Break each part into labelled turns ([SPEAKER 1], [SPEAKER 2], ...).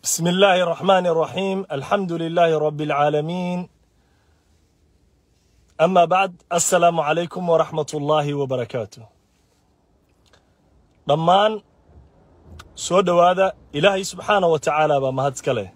[SPEAKER 1] بسم الله الرحمن الرحيم الحمد لله رب العالمين أما بعد السلام عليكم ورحمة الله وبركاته dhammaan soo dhowaada ilaahay subxaana wa tacaala baa mahadska leh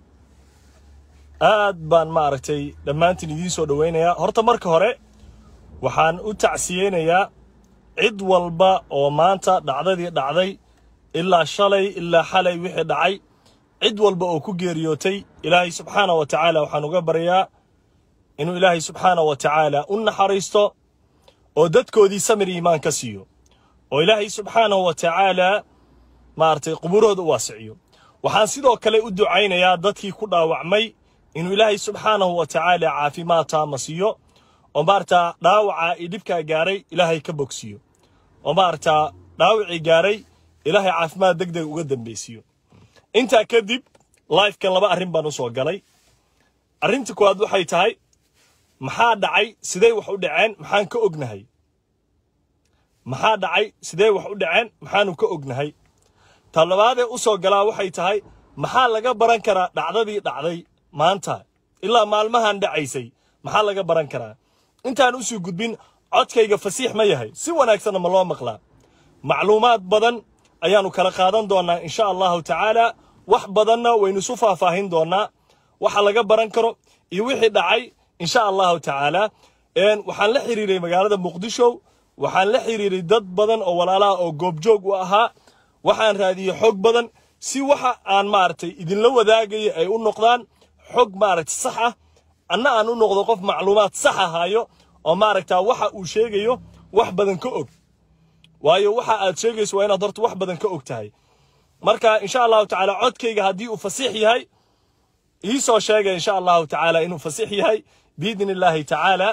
[SPEAKER 1] aad baan ma aragtay dhammaantiin idiin soo dhowaynayaa horta marka hore waxaan u tacsiyeynayaa cid walba oo maanta dhacdadii dhacday ilaa shalay ilaa xalay wixii dhacay cid walba oo ku geeriyootay ilaahay subxaana wa tacaala waxaan uga baryaa inuu ilaahay subxaana wa tacaala u naxariisto oo dadkoodii samir iimaan ka siiyo oo ilaahay subxaanahu wa tacaala maaragtay qubuurahooda u waasiciyo waxaan sidoo kale u ducaynayaa dadkii ku dhaawacmay inuu ilaahay subxaanahu wa tacaala caafimaad taama siiyo oo maaragtaa dhaawacaa iyo dhibkaa gaaray ilaahay ka bogsiiyo oo maaragtaa dhaawacii gaaray ilaahay caafimaad deg deg uga dambaysiiyo intaa kadib lifekan laba arrin baan u soo galay arrinta koowaad waxay tahay maxaa dhacay sidee wax u dhaceen maxaan ka ognahay maxaa dhacay sidee wax u dhaceen maxaanu ka ognahay ta labaadee u soo galaa waxay tahay maxaa laga baran karaa dhacdadii dhacday maanta ilaa maalmahan dhacaysay maxaa laga baran karaa intaan usii gudbin codkayga fasiix ma yahay si wanaagsanna ma loo maqlaa macluumaad badan ayaannu kala qaadan doonnaa insha allahu tacaala wax badanna waynu isu faahfaahin doonnaa waxa laga baran karo iyo wixii dhacay insha allahu tacaala waxaan la xiriiray magaalada muqdisho waxaan la xiriiray dad badan oo walaalaha oo goobjoog u ahaa waxaan raadiyey xog badan si waxa aan maaragtay idinla wadaagaya ay u noqdaan xog maaragtay sax ah anna aan u noqdo qof macluumaad sax ahaayo oo maaragtaa waxa uu sheegayo wax badan ka og waayo waxa aad sheegayso waa inaad horta wax badan ka og tahay marka insha allahu tacaala codkayga haddii uu fasiix yahay ii soo sheega insha allahu tacaala inuu fasiix yahay biidni illaahi tacaala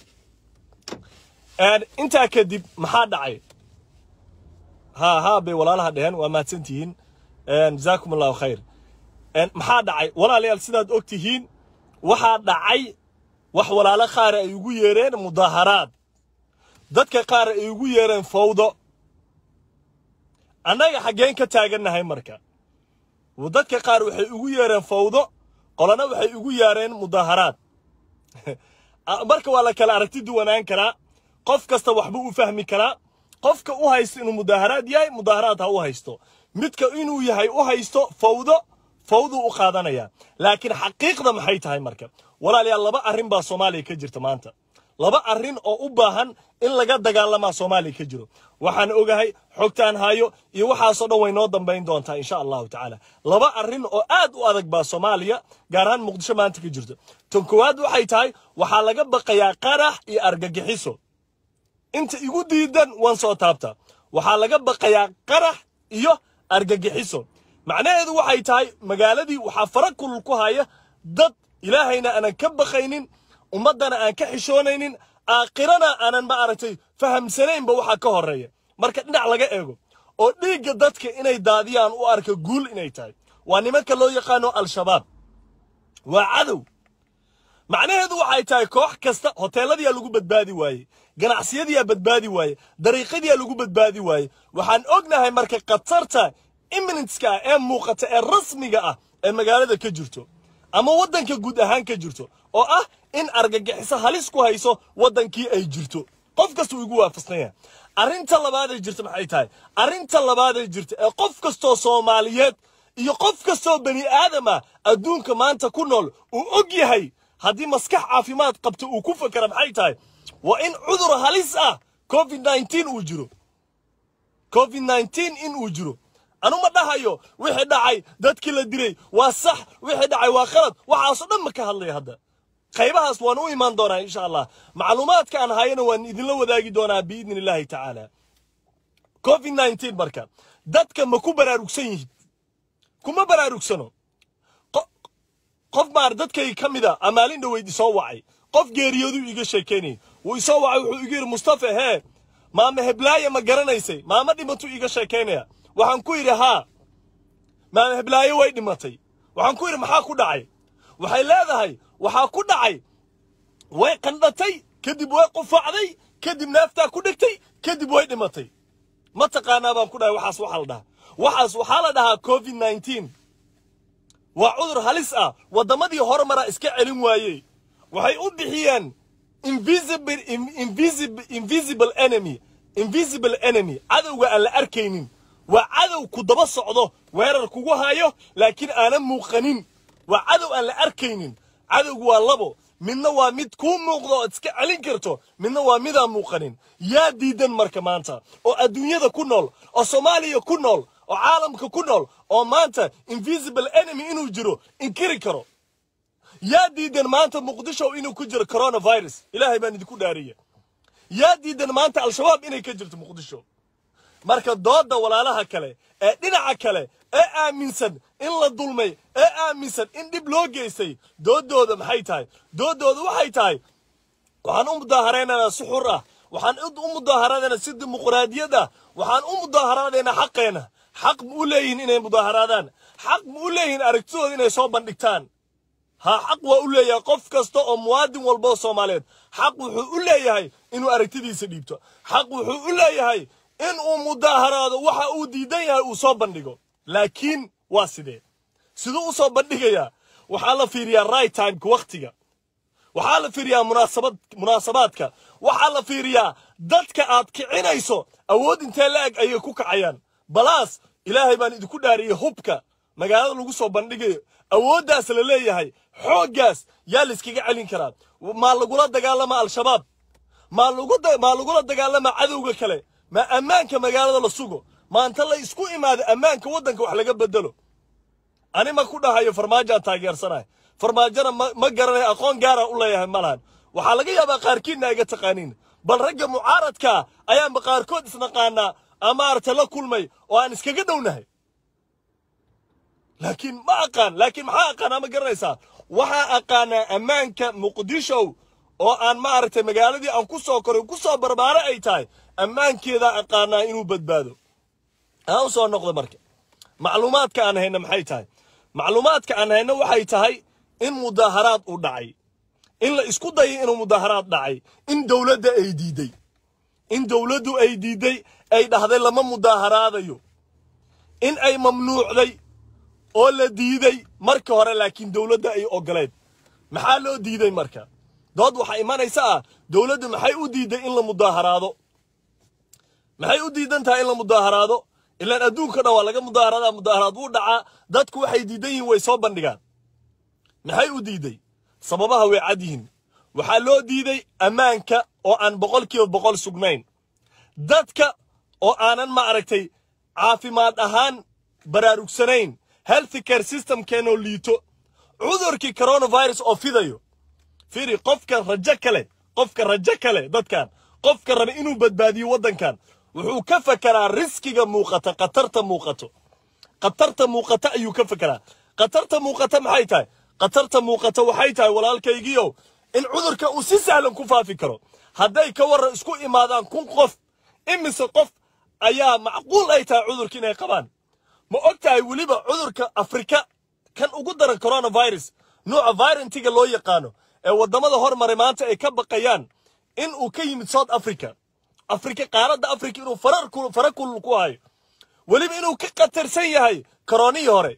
[SPEAKER 1] intaa kadib maxaa dhacay ha ha bay walaalaha dheheen waa mahadsantihiin jazaakum allahu khayr maxaa dhacay walaalayaal sidaad og tihiin waxaa dhacay wax walaalo qaar ay ugu yeereen mudaaharaad dadka qaar ay ugu yeereen fawdo annaga xaggeen ka taagannahay marka dadka qaar waxay ugu yeereen fawdo qolana waxay ugu yeereen mudaaharaad marka waa la kala aragti duwanaan karaa qof kasta waxbuu u fahmi karaa qofka u haysto inuu mudaaharaad yahay mudaaharaad ha u haysto midka inuu yahay u haysto fawdo fawduu u qaadanaya laakiin xaqiiqda maxay tahay marka walaalayaal laba arrin baa soomaaliya ka jirta maanta laba arrin oo u baahan in laga dagaalamaa soomaaliya ka jiro waxaan ogahay xogtaan hayo iyo waxaasoo dhan way noo dambayn doontaa insha allahu tacaala laba arrin oo aad u adag baa soomaaliya gaar ahaan muqdisho maanta ka jirto tan koowaad waxay tahay waxaa laga baqayaa qarax iyo argagixiso inta igu diidan waan soo taabta waxaa laga baqayaa qarax iyo argagixiso macnaheedu waxay tahay magaaladii waxaa fara kulul ku haya dad ilaahayna aanan ka baqaynin ummaddana aan ka xishoonaynin aakhirana aanan ma aragtay fahamsanaynba waxaa ka horreeya marka dhinac laga eego oo dhiigga dadka inay daadiyaan u arka guul inay tahay waa nimanka loo yaqaano al-shabaab waa cadow macnaheedu waxay tahay koox kasta hoteeladiyaa lagu badbaadi waaye ganacsiyadiyaa badbaadi waaye dariiqadiyaa lagu badbaadi waaye waxaan ognahay marka khatarta imminentska ah ee muuqata ee rasmiga ah ee magaalada ka jirto ama waddanka guud ahaan ka jirto oo ah in argagixiso halis ku hayso waddankii ay jirto qof kasta uu igu waafaqsan yahay arrinta labaaday jirta maxay tahay arrinta labaaday jirta ee qof kastoo soomaaliyeed iyo qof kastoo bani aadam ah adduunka maanta ku nool uu og yahay haddii maskax caafimaad qabta uu ku fakera maxay tahay waa in cudur halis ah covid nneteen uu jiro covid nneteen in uu jiro anu ma dhahayo wixii dhacay dadkii la dilay waa sax wixii dhacay waa khalad waxaasoo dhan ma ka hadlaya hadda qaybahaas waan u imaan doonaa insha allah macluumaadka aan hayana waan idinla wadaagi doonaa biidni illaahi tacaala covid nneteen marka dadka ma ku baraarugsan yihiin kuma baraarugsano qof maar dadkay ka mid a amaalin dhaweyd isoo wacay qof geeriyoodu iga sheekaynayay wuu isoo wacay wuxuu igu yidhi mustafa hee maama heblaaye ma garanaysay maama dhimatuu iga sheekaynaya waxaan ku yidhi haa maama heblaaye way dhimatay waxaan ku yidhi maxaa ku dhacay waxay leedahay waxaa ku dhacay way qandhatay kadib way qufacday kadib neeftaa ku dhigtay kadib way dhimatay ma taqaanaa baan ku dhahay waxaas waxaa la dhahaa waxaas waxaa la dhahaa covid nneteen waa cudur halis ah waddamadii horumara iska celin waayey waxay u bixiyeen invisible invisible invisible enemy invisible enemy cadowga aan la arkaynin waa cadow ku daba socdo weerar kugu hayo laakiin aanan muuqanin waa cadow aan la arkaynin cadowgu waa labo midna waa mid kuu muuqdo ood iska celin karto midna waa midaan muuqanin yaa diidan marka maanta oo adduunyada ku nool oo soomaaliya ku nool oo caalamka ku nool oo maanta invisible enemy inuu jiro inkiri karo yaa diidan maanta muqdisho inuu ku jiro coronavirus ilaahay baan idinku dhaariya yaa diidan maanta al-shabaab inay ka jirto muqdisho marka doodda walaalaha kale ee dhinaca kale ee aaminsan in la dulmay ee aaminsan in dhib loo geystay dooddooda maxay tahay dooddooda waxay tahay waxaan u mudaaharaynanaa si xur ah waxaan u mudaaharaadaynaa si dimuqraadiyad ah waxaan u mudaaharaadaynaa xaqeena xaq ma u leeyihin inay mudaaharaadaan xaq ma u leeyihin aragtidooda inay soo bandhigtaan ha xaq waa u leeyahay qof kasta oo muwaadin walba oo soomaaliyeed xaq wuxuu u leeyahay inuu aragtidiisa dhiibto xaq wuxuu u leeyahay in uu mudaaharaado waxa uu diidan yahay uu soo bandhigo laakiin waa sidee siduu u soo bandhigayaa waxaa la fiiriyaa right timeka wakhtiga waxaa la fiiriyaa munaasabad munaasabaadka waxaa la fiiriyaa dadka aad kicinayso awood intee la eg ayay ku kacayaan balaas ilaahay baan idinku dhaariyey hubka magaalada lagu soo bandhigayo awooddaas la leeyahay xooggaas yaa layskaga celin karaa maa lagula dagaalama al-shabaab maa lagu maa lagula dagaalama cadowga kale ma ammaanka magaalada la sugo maanta la isku imaado ammaanka waddanka wax laga bedelo ani ma ku dhahayo farmaajaan taageersanahay farmaajona ma ma garanayo aqoon gaara u leeyahay ma lahan waxaa laga yaabaa qaarkiinna iga taqaaniin bal ragga mucaaradkaa ayaanba qaarkood isnaqaanaa ama maaragtay la kulmay oo aan iskaga dhownahay laakiin ma aqaan laakiin maxaa aqaanaa ma garanaysaa waxaa aqaanaa ammaanka muqdisho oo aan maaragtay magaaladii aan ku soo koray ku soo barbaare ay tahay ammaankeedaa aqaanaa inuu badbaado aan u soo noqdo marka macluumaadka aan hayno maxay tahay macluumaadka aan hayno waxay tahay in mudaaharaad uu dhacay in la isku dayay inuu mudaaharaad dhacay in dowladda ay diiday in dowladdu ay diiday ay dhahday lama mudaaharaadayo in ay mamnuucday oo la diiday marka hore laakiin dowladda ay ogoleed maxaa loo diiday marka dood waxaa imanaysa ah dowladdu maxay u diiday in la mudaaharaado maxay u diidan tahay in la mudaaharaado ilaan adduunka dhan waa laga mudaaharadaa mudaaharaad wuu dhacaa dadku waxay diidan yihiin way soo bandhigaan maxay u diiday sababaha way cad yihiin waxaa loo diiday ammaanka oo aan boqolkiiba boqol sugnayn dadka oo aanan ma aragtay caafimaad ahaan baraarugsanayn health care systemkeenoo liito cudurkii coronavirus oo fidayo firi qofka rajo kale qofka rajo kale dadkan qofka raba inuu badbaadiyo waddankan wuxuu ka fekeraa riskiga muuqata khatarta muuqato khatarta muuqata ayuu ka fekeraa khatarta muuqata maxay tahay khatarta muuqata waxay tahay walaalkaygiiow in cudurka uu si sahlan ku faafi karo hadday ka warran isku imaadaan kun qof imise qof ayaa macquul ay tahay cudurka inay qabaan ma og tahay weliba cudurka afrika kan ugu daran coronavirus nuuca virantiga loo yaqaano ee waddamada hormaray maanta ay ka baqayaan in uu ka yimid south africa afrika qaaradda afrika inuu farar fara kulul ku hayo weliba inuu ka khatarsan yahay koronihii hore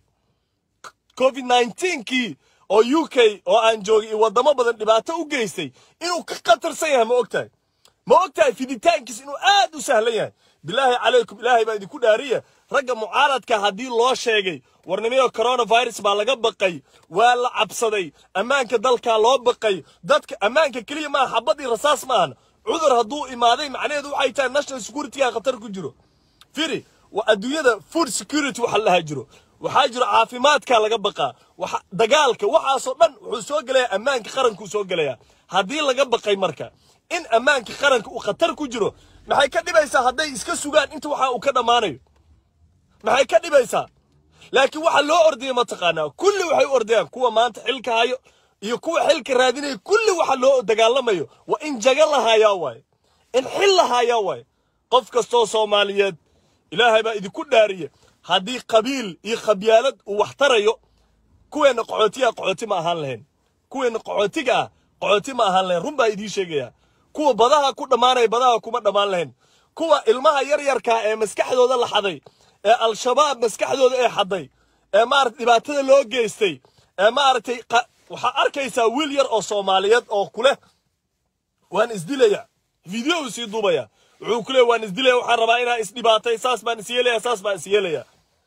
[SPEAKER 1] covid 19kii oo u k oo aan joogay iyo waddamo badan dhibaato u geystay inuu ka khatarsan yahay ma og tahay ma og tahay fiditaankiis inuu aad u sahlan yahay bilaahi calaykum ilaahay baa idinku dhaariya ragga mucaaradka haddii loo sheegay warnimiyo coronavirus baa laga baqay waa la cabsaday ammaanka dalkaa loo baqay dadka ammaanka keliya maaha xabad iyo rasaas maahan cudur hadduu imaaday macnaheedu waxay tahay national securityga khatar ku jiro firi waa adduunyada food security waxa la dhahaa jiro waxaa jiro caafimaadka laga baqaa waxa dagaalka waxaasoo dhan wuxuu soo gelayaa ammaanka qarankuu soo gelayaa haddii laga baqay marka in ammaanka qaranka uu khatar ku jiro maxay ka dhibaysaa hadday iska sugaan inta waxa uu ka dhammaanayo maxay ka dhibaysaa laakiin waxa loo ordaya mataqaanaa kulli waxay u ordayaan kuwa maanta xilka hayo iyo kuwa xilka raadinaya kulli waxa loo dagaalamayo waa in jaga la haayaa waaye in xil la haayaa waaye qof kastoo soomaaliyeed ilaahay baa idinku dhaariye haddii qabiil iyo khabyaalad uu wax tarayo kuweenna qaxootiga qaxooti ma ahaan lahayn kuweenna qaxootiga ah qaxooti ma ahaan lahayn run baa idiin sheegaya kuwa badaha ku dhammaanaya badaha kuma dhammaan lahayn kuwa ilmaha yaryarkaa ee maskaxdooda la xaday ee al-shabaab maskaxdooda ee xaday ee maarata dhibaatada loo geystay ee maaragtay waxaa arkaysaa wiil yar oo soomaaliyeed oo kuleh waan isdilaya video uu sii duubaya wuxuu ku leeya waan isdilaya waxaan rabaa inaa isdhibaatay saas baan is yeelaya saas baan is yeelaya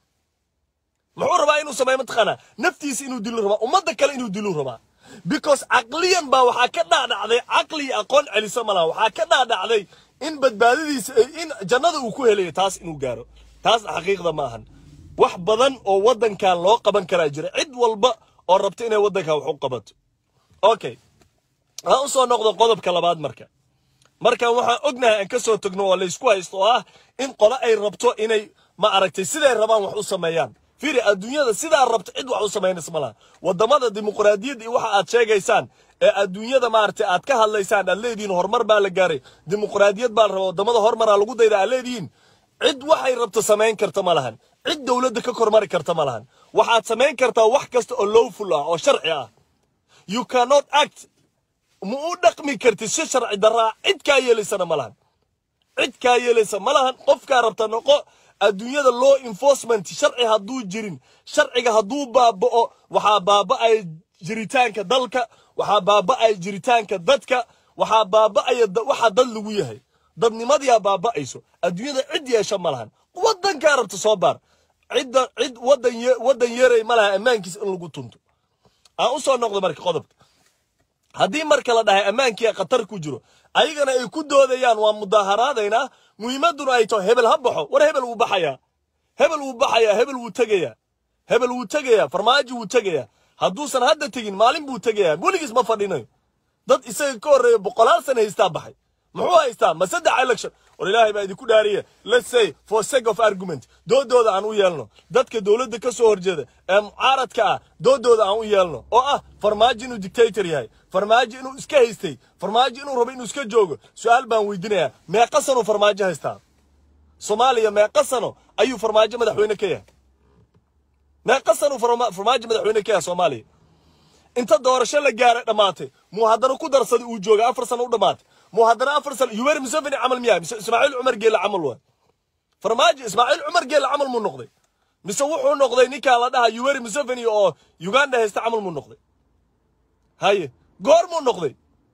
[SPEAKER 1] muxuu rabaa inuu sameeyo mataqaanaa naftiisa inuu dilu rabaa ummadda kale inuu dilu rabaa because caqliyan baa waxaa ka dhaadhacday caqli iyo aqoon celiso malaha waxaa ka dhaadhacday in badbaadadiisa in jannada uu ku helayo taas inuu gaaro taasna xaqiiqda ma ahan wax badan oo waddankan loo qaban karaa jira cid walba oo rabta inay waddankan wax u qabato okay ha u soo noqdo qodobka labaad marka markan waxaan ognahay aan ka soo tagno oo laysku haysto oo ah in qole ay rabto inay ma aragtay siday rabaan wax u sameeyaan fiiri adduunyada sidaa rabto cid wax u samaynaysa ma laha waddamada dimuqraadiyadda iyo waxa aad sheegaysaan ee adduunyada maaragtay aad ka hadlaysaan aad leedihiin horumar baa la gaaray dimuqraadiyad baa la rabaa waddamada horumaraa lagu dayda aad leedihiin cid waxay rabto samayn karta ma lahan cid dowladda ka kormari karta ma lahan waxaad samayn kartaa wax kasta oo lowful ah oo sharci ah you cannot act ma u dhaqmi kartid si sharci daraa cid kaa yeelaysana ma lahan cid kaa yeelaysa ma lahan qofkaa rabta noqo adduunyada law enforcement sharci hadduu jirin sharciga hadduu baaba'o waxaa baaba'aya jiritaanka dalka waxaa baaba'aya jiritaanka dadka waxaa baaba'aya waxa dad lagu yahay dadnimadiyaa baaba'ayso adduunyada cid yeesha ma lahan waddankaa rabta soo baar cidda cid waddan waddan yeeray ma laha ammaankiisa in lagu tunto aan u soo noqdo marka qodobka haddii marka la dhahay ammaankii khatar ku jiro ayagana ay ku doodayaan waa mudaaharaadaynaa muhiimadduna ay taho hebel ha baxo war hebel wuu baxayaa hebel wuu baxayaa hebel wuu tegayaa hebel wuu tegayaa farmaajo wuu tegayaa hadduusan hadda tegin maalin buu tegayaa weligiis ma fadhinayo dad isaga ka horreeya boqolaal sana haystaa baxay muxuu haystaa ma saddex election war ilaahay baa idinku dhaariye let's say for sake of argument doodooda aan u yeelno dadka dowladda ka soo horjeeda ee mucaaradka ah doodooda aan u yeelno oo ah farmaajo inuu dictator yahay farmaajo inuu iska haystay farmaajo inuu rabo inuu iska joogo su-aal baan weydiinayaa meeqa sanuu farmaajo haystaa soomaaliya meeqa sano ayuu farmaajo madaxweyne ka yahay meeqa sanuu farmaajo madaxweyne ka yahay soomaaliya inta doorasho la gaaray dhammaatay muu haddana ku darsaday uu joogay afar sano u dhammaatay muu haddana afar sano yuweri museveni camal miyaa mise ismaaciil cumar geelle camal waa farmaajo ismaaciil cumar geelle camal muu noqday mise wuxuu noqday ninkaa la dhaha yuweri museveni oo uganda haysta camal muu noqday haye goor muu noqday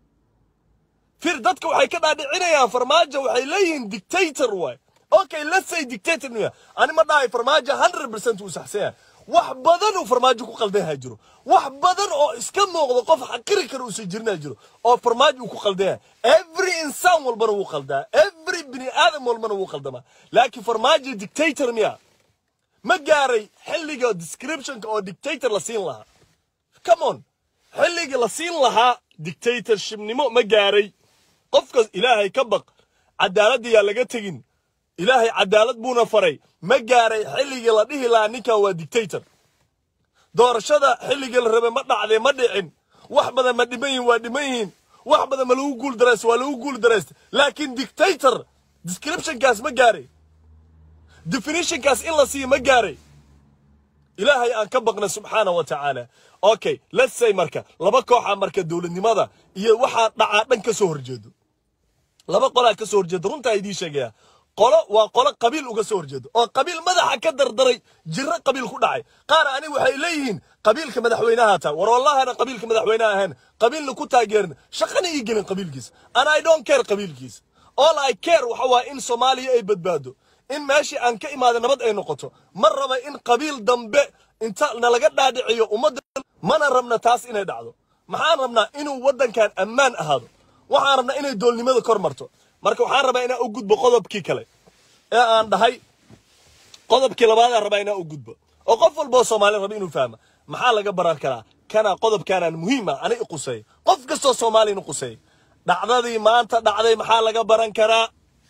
[SPEAKER 1] fir dadka waxay ka dhaadhicinayaan farmaajo waxay leeyihiin dictator waay okay let's say dictator miya ani ma dhahay farmaajo 100% uu saxsan yahay wax badan uu farmaajo ku qaldan yahay jiro wax badan oo iska muuqda qof xaqiri kara uusan jirinaa jiro oo farmaajo uu ku qaldan yahay every insaan walbana wuu qaldaa every bini aadam walbana wuu qaldamaa laakiin farmaajo dictator miya ma gaaray xilliga descriptionka oo dictator la siin lahaa come on xilligii la siin lahaa dictatorshipnimo ma gaaray qofkas ilaahay ka baq cadaaladda yaa laga tegin ilaahay cadaalad buuna faray ma gaaray xilligii la dhihi lahaa ninkan waa dictator doorashada xilligii la rabay ma dhacdee ma dhicin wax badan ma dhiman yihin waa dhiman yihiin wax badan ma lagu guul daraysta waa lagu guul daraysta laakiin dictator descriptionkaas ma gaaray definitionkaas in la siiyo ma gaaray ilaahay aan ka baqna subxaana wa tacaala okay let's say marka laba kooxa marka dowladnimada iyo waxaa dhacaa dhan ka soo horjeedo laba qolaa ka soo horjeeda runtaa idiin sheegaya qolo waa qolo qabiil uga soo horjeedo oo qabiil madaxa ka dardaray jiro qabiil ku dhacay qaar ani waxay leeyihiin qabiilka madaxweynaha taa war wallahana qabiilka madaxweynaha ahayn qabiilna ku taageerin shaqana ii gelin qabiilkiisa and i don't care qabiilkiisa all i care waxa waa in soomaaliya ay badbaado in meeshii aan ka imaada nabad ay noqoto ma raba in qabiil dambe inta nalaga dhaadhiciyo ummadda mana rabna taas inay dhacdo maxaan rabnaa inuu waddankan ammaan ahaado waxaan rabnaa inay doolnimada kor marto marka waxaan rabaa inaan u gudbo qodobkii kale ee aan dhahay qodobkii labaadaan rabaa inaan u gudbo oo qof walboo soomaali raba inuu fahma maxaa laga baran karaa kana qodobkaanaan muhiim ah ani i quseey qof kastoo soomaali inu quseey dhacdadii maanta dhacday maxaa laga baran karaa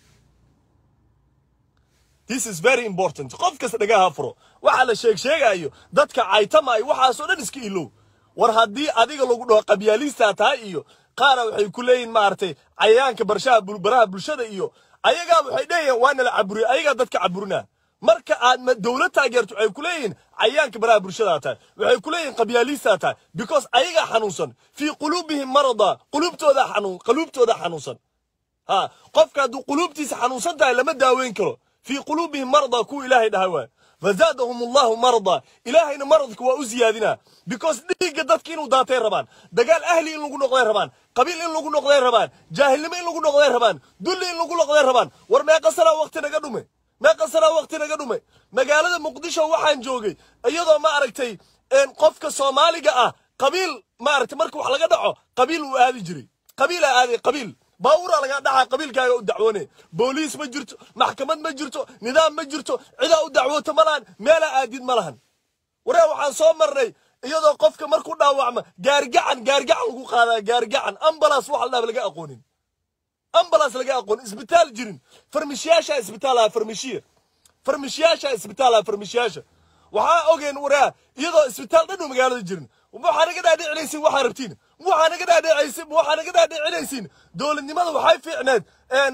[SPEAKER 1] this is very important qof kasta dhagaha furo waxa la sheeg sheegayo dadka caytama ay waxaasoo dhan iska ilow war haddii adiga lagu dhaho qabyaaliistaa tahay iyo qaara waxay ku leeyihin maaragtay cayayaanka barshaha baraha bulshada iyo ayagaa waxay dhehayaan waa nala caburiya ayagaa dadka caburinaa marka aad dowlad taageerto waxay ku leeyihiin cayayaanka baraha bulshadaa tahay waxay ku leeyihin qabyaaliistaa tahay because ayagaa xanuunsan fii quluubihim marada quluubtooda xanuun quluubtooda xanuunsan ha qofka hadduu quluubtiisa xanuunsan tahay lama daaweyn karo fii quluubihim marada kuwa ilaahay dhahay waay fazaadahum allahu marada ilaahayna maradka waa u ziyaadinaa because dhiigga dadka inuu daatay rabaan dagaal ahli in lagu noqday rabaan qabiil in lagu noqday rabaan jaahilnimo in lagu noqday rabaan dulli in lagu noqday rabaan war meeqa sanaa waqti naga dhume meeqa sanaa waqti naga dhume magaalada muqdisho waxaan joogay iyadoo ma aragtay qofka soomaaliga ah qabiil ma aragtay marka wax laga dhaco qabiil uu aadi jiray qabiilaa aaday qabiil baabuuraa lagaa dhacaa qabiilkaaga u dacwoone booliis ma jirto maxkamad ma jirto nidaam ma jirto cidaa u dacwoota ma lahan meelaa aadid ma lahan waree waxaan soo marnay iyadoo qofka markuu dhaawacma gaargacan gaargacan lagu qaadaa gaargacan ambalaas wax la dhaha laga aqoonin ambalaas laga aqoon isbitaal jirin farmishiyaasha isbitaalaha farmishiya farmishiyaasha isbitaalaha farmishiyaasha waxaa ogeen waraa iyadoo isbitaal dhan u magaalada jirin waxaa naga dhaadhicinaysin waxaa rabtiin waxaa naga dhaadhicaysin waxaa naga dhaadhicinaysin dowladnimada waxay fiicneed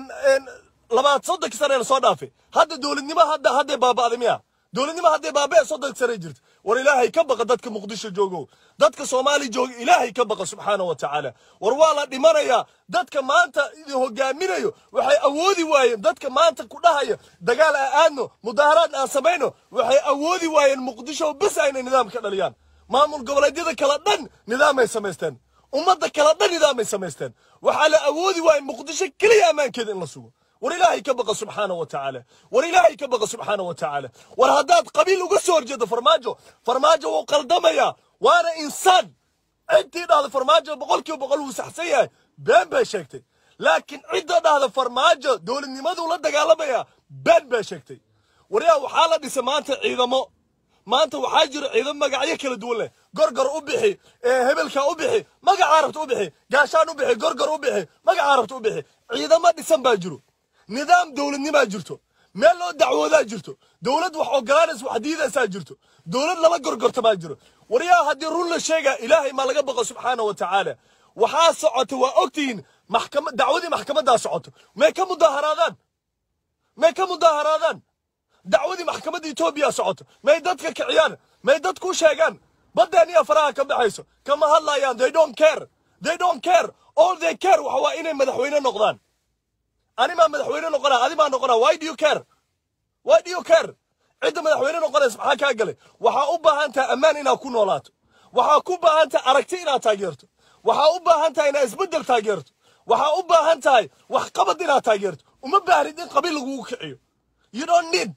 [SPEAKER 1] labaad soddonki sane soo dhaafay hadda dowladnimo hadda hadday baaba'day miya dowladnimo hadday baaba'e soddonki sane jirta war ilaahay ka baqa dadka muqdisho joogo dadka soomaali jooga ilaahay ka baqa subxaana wa tacaala war waa la dhimanayaa dadka maanta idin hogaaminayo waxay awoodi waayeen dadka maanta ku dhahaya dagaal aan aadno mudaaharaad aan samayno waxay awoodi waayeen muqdisho bis aynay nidaam ka dhaliyaan maamul goboleedyada kala dhan nidaamay samaysteen ummadda kala dhan nidaamay samaysteen waxaa la awoodi waayey muqdisho keliya ammaankeeda in la sugo war ilaahay ka baqa subxaana wa tacaala war ilaahay ka baqa subxaana wa tacaala war haddaad qabiil uga soo horjeedo farmaajo farmaajo wuu qaldamayaa waana insaan ciddii dhahda farmaajo boqolkiiba boqol wuu saxsan yahay been bay sheegtay laakiin cidda dhahda farmaajo dowladnimaduu la dagaalamaya been bay sheegtay waryaa waxaa la dhisay maanta ciidamo maanta waxaa jira ciidamo magacyo kala duwan leh gorgor u bixi hebelka u bixi magacaa rabta u bixi gaashaan u bixi gorgor u bixi magacaa rabta u bixi ciidamo dhisan baa jiro nidaam dowladnimaa jirto meel loo dacwoodaa jirto dowlad wax ogolaanaysa wax diidaysaa jirto dowlad lala gorgorta baa jiro waryaa haddii run la sheegaa ilaahay maa laga baqo subxaana wa tacaala waxaa socota waa ogtihiin maxkama dacwadii maxkamaddaa socoto may ka mudaaharaadaan may ka mudaaharaadaan dacwadii maxkamadda etoobiya socoto may dadka kiciyaan may dadku sheegaan baddeeniya faraha ka baxayso kama hadlayaan they don't care they don't care all they care waxa waa inay madaxweyne noqdaan animaa madaxweyne noqona adimaa noqona why do you care why do you care cidda madaxweyne noqonaysa maxaa kaa galay waxaa u baahan tahay ammaan inaad ku noolaato waxaa ku baahan tahay aragti inaad taageerto waxaa u baahan tahay inaad isbeddel taageerto waxaa u baahan tahay waxqabad inaad taageerto uma baahnid in qabiil lagugu kiciyo you don't need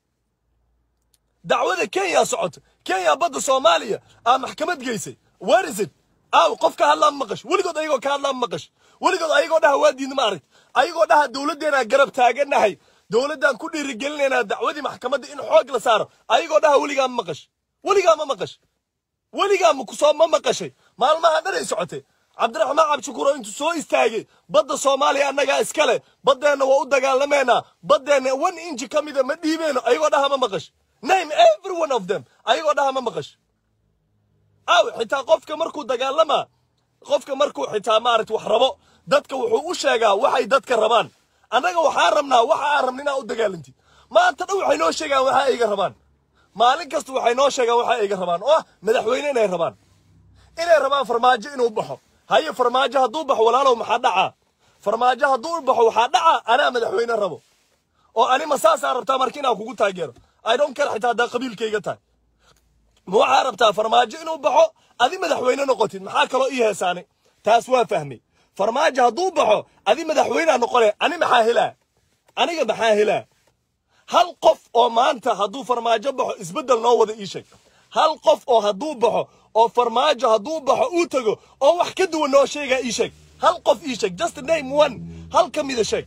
[SPEAKER 1] dacwada kenya socoto kenya badda soomaaliya aa maxkamad geysay where is it aaw qof ka hadlaa maqash weligood ayagoo ka hadlaa maqash weligood ayagoo dhaha waa diidna ma aragt ayagoo dhaha dowladdeenaa garab taaganahay dowladdaan ku dhiirigelinaynaa dacwadii maxkamadda in xoog la saaro ayagoo dhaha weligaa ma maqash weligaa ma maqash weligaa makusoo ma maqashay maalmaha dhan ay socotay cabdiraxmaan cabdishakuuro intuu soo istaagay badda soomaaliya annagaa iskale baddeenna waa u dagaalamaynaa baddeenna one inji ka mida ma dhiibeyno ayagoo dhaha ma maqash name every one of them ayagoo dhaha ma maqash aw xitaa qofka markuu dagaalama qofka markuu xitaa maaragta wax rabo dadka wuxuu u sheegaa waxay dadka rabaan annaga waxaa rabnaa waxa aan rabna inaa u dagaalantid maanta dhan waxay noo sheegaan waxa ayga rabaan maalin kasta waxay noo sheegaan waxa ayga rabaan oo ah madaxweyne inay rabaan inay rabaan farmaajo inuu baxo haye farmaajo hadduu baxo walaalow maxaa dhacaa farmaajo hadduu baxo waxaa dhacaa anaa madaxweyne rabo oo anima saasaa rabtaa marka inaan kugu taageero i don't care xitaa haddaa qabiilkayga tahay ma waxaa rabtaa farmaajo inuu baxo adi madaxweyne noqotid maxaa kaloo ii heesaanay taas waa fahmay farmaajo hadduu baxo adi madaxweynea noqone ani maxaa helaa aniga maxaa helaa hal qof oo maanta hadduu farmaajo baxo isbeddel noo wada ii sheeg hal qof oo hadduu baxo oo farmaajo hadduu baxo uu tago oo wax ka duwan noo sheegaa ii sheeg hal qof ii sheeg just name one hal ka mida sheeg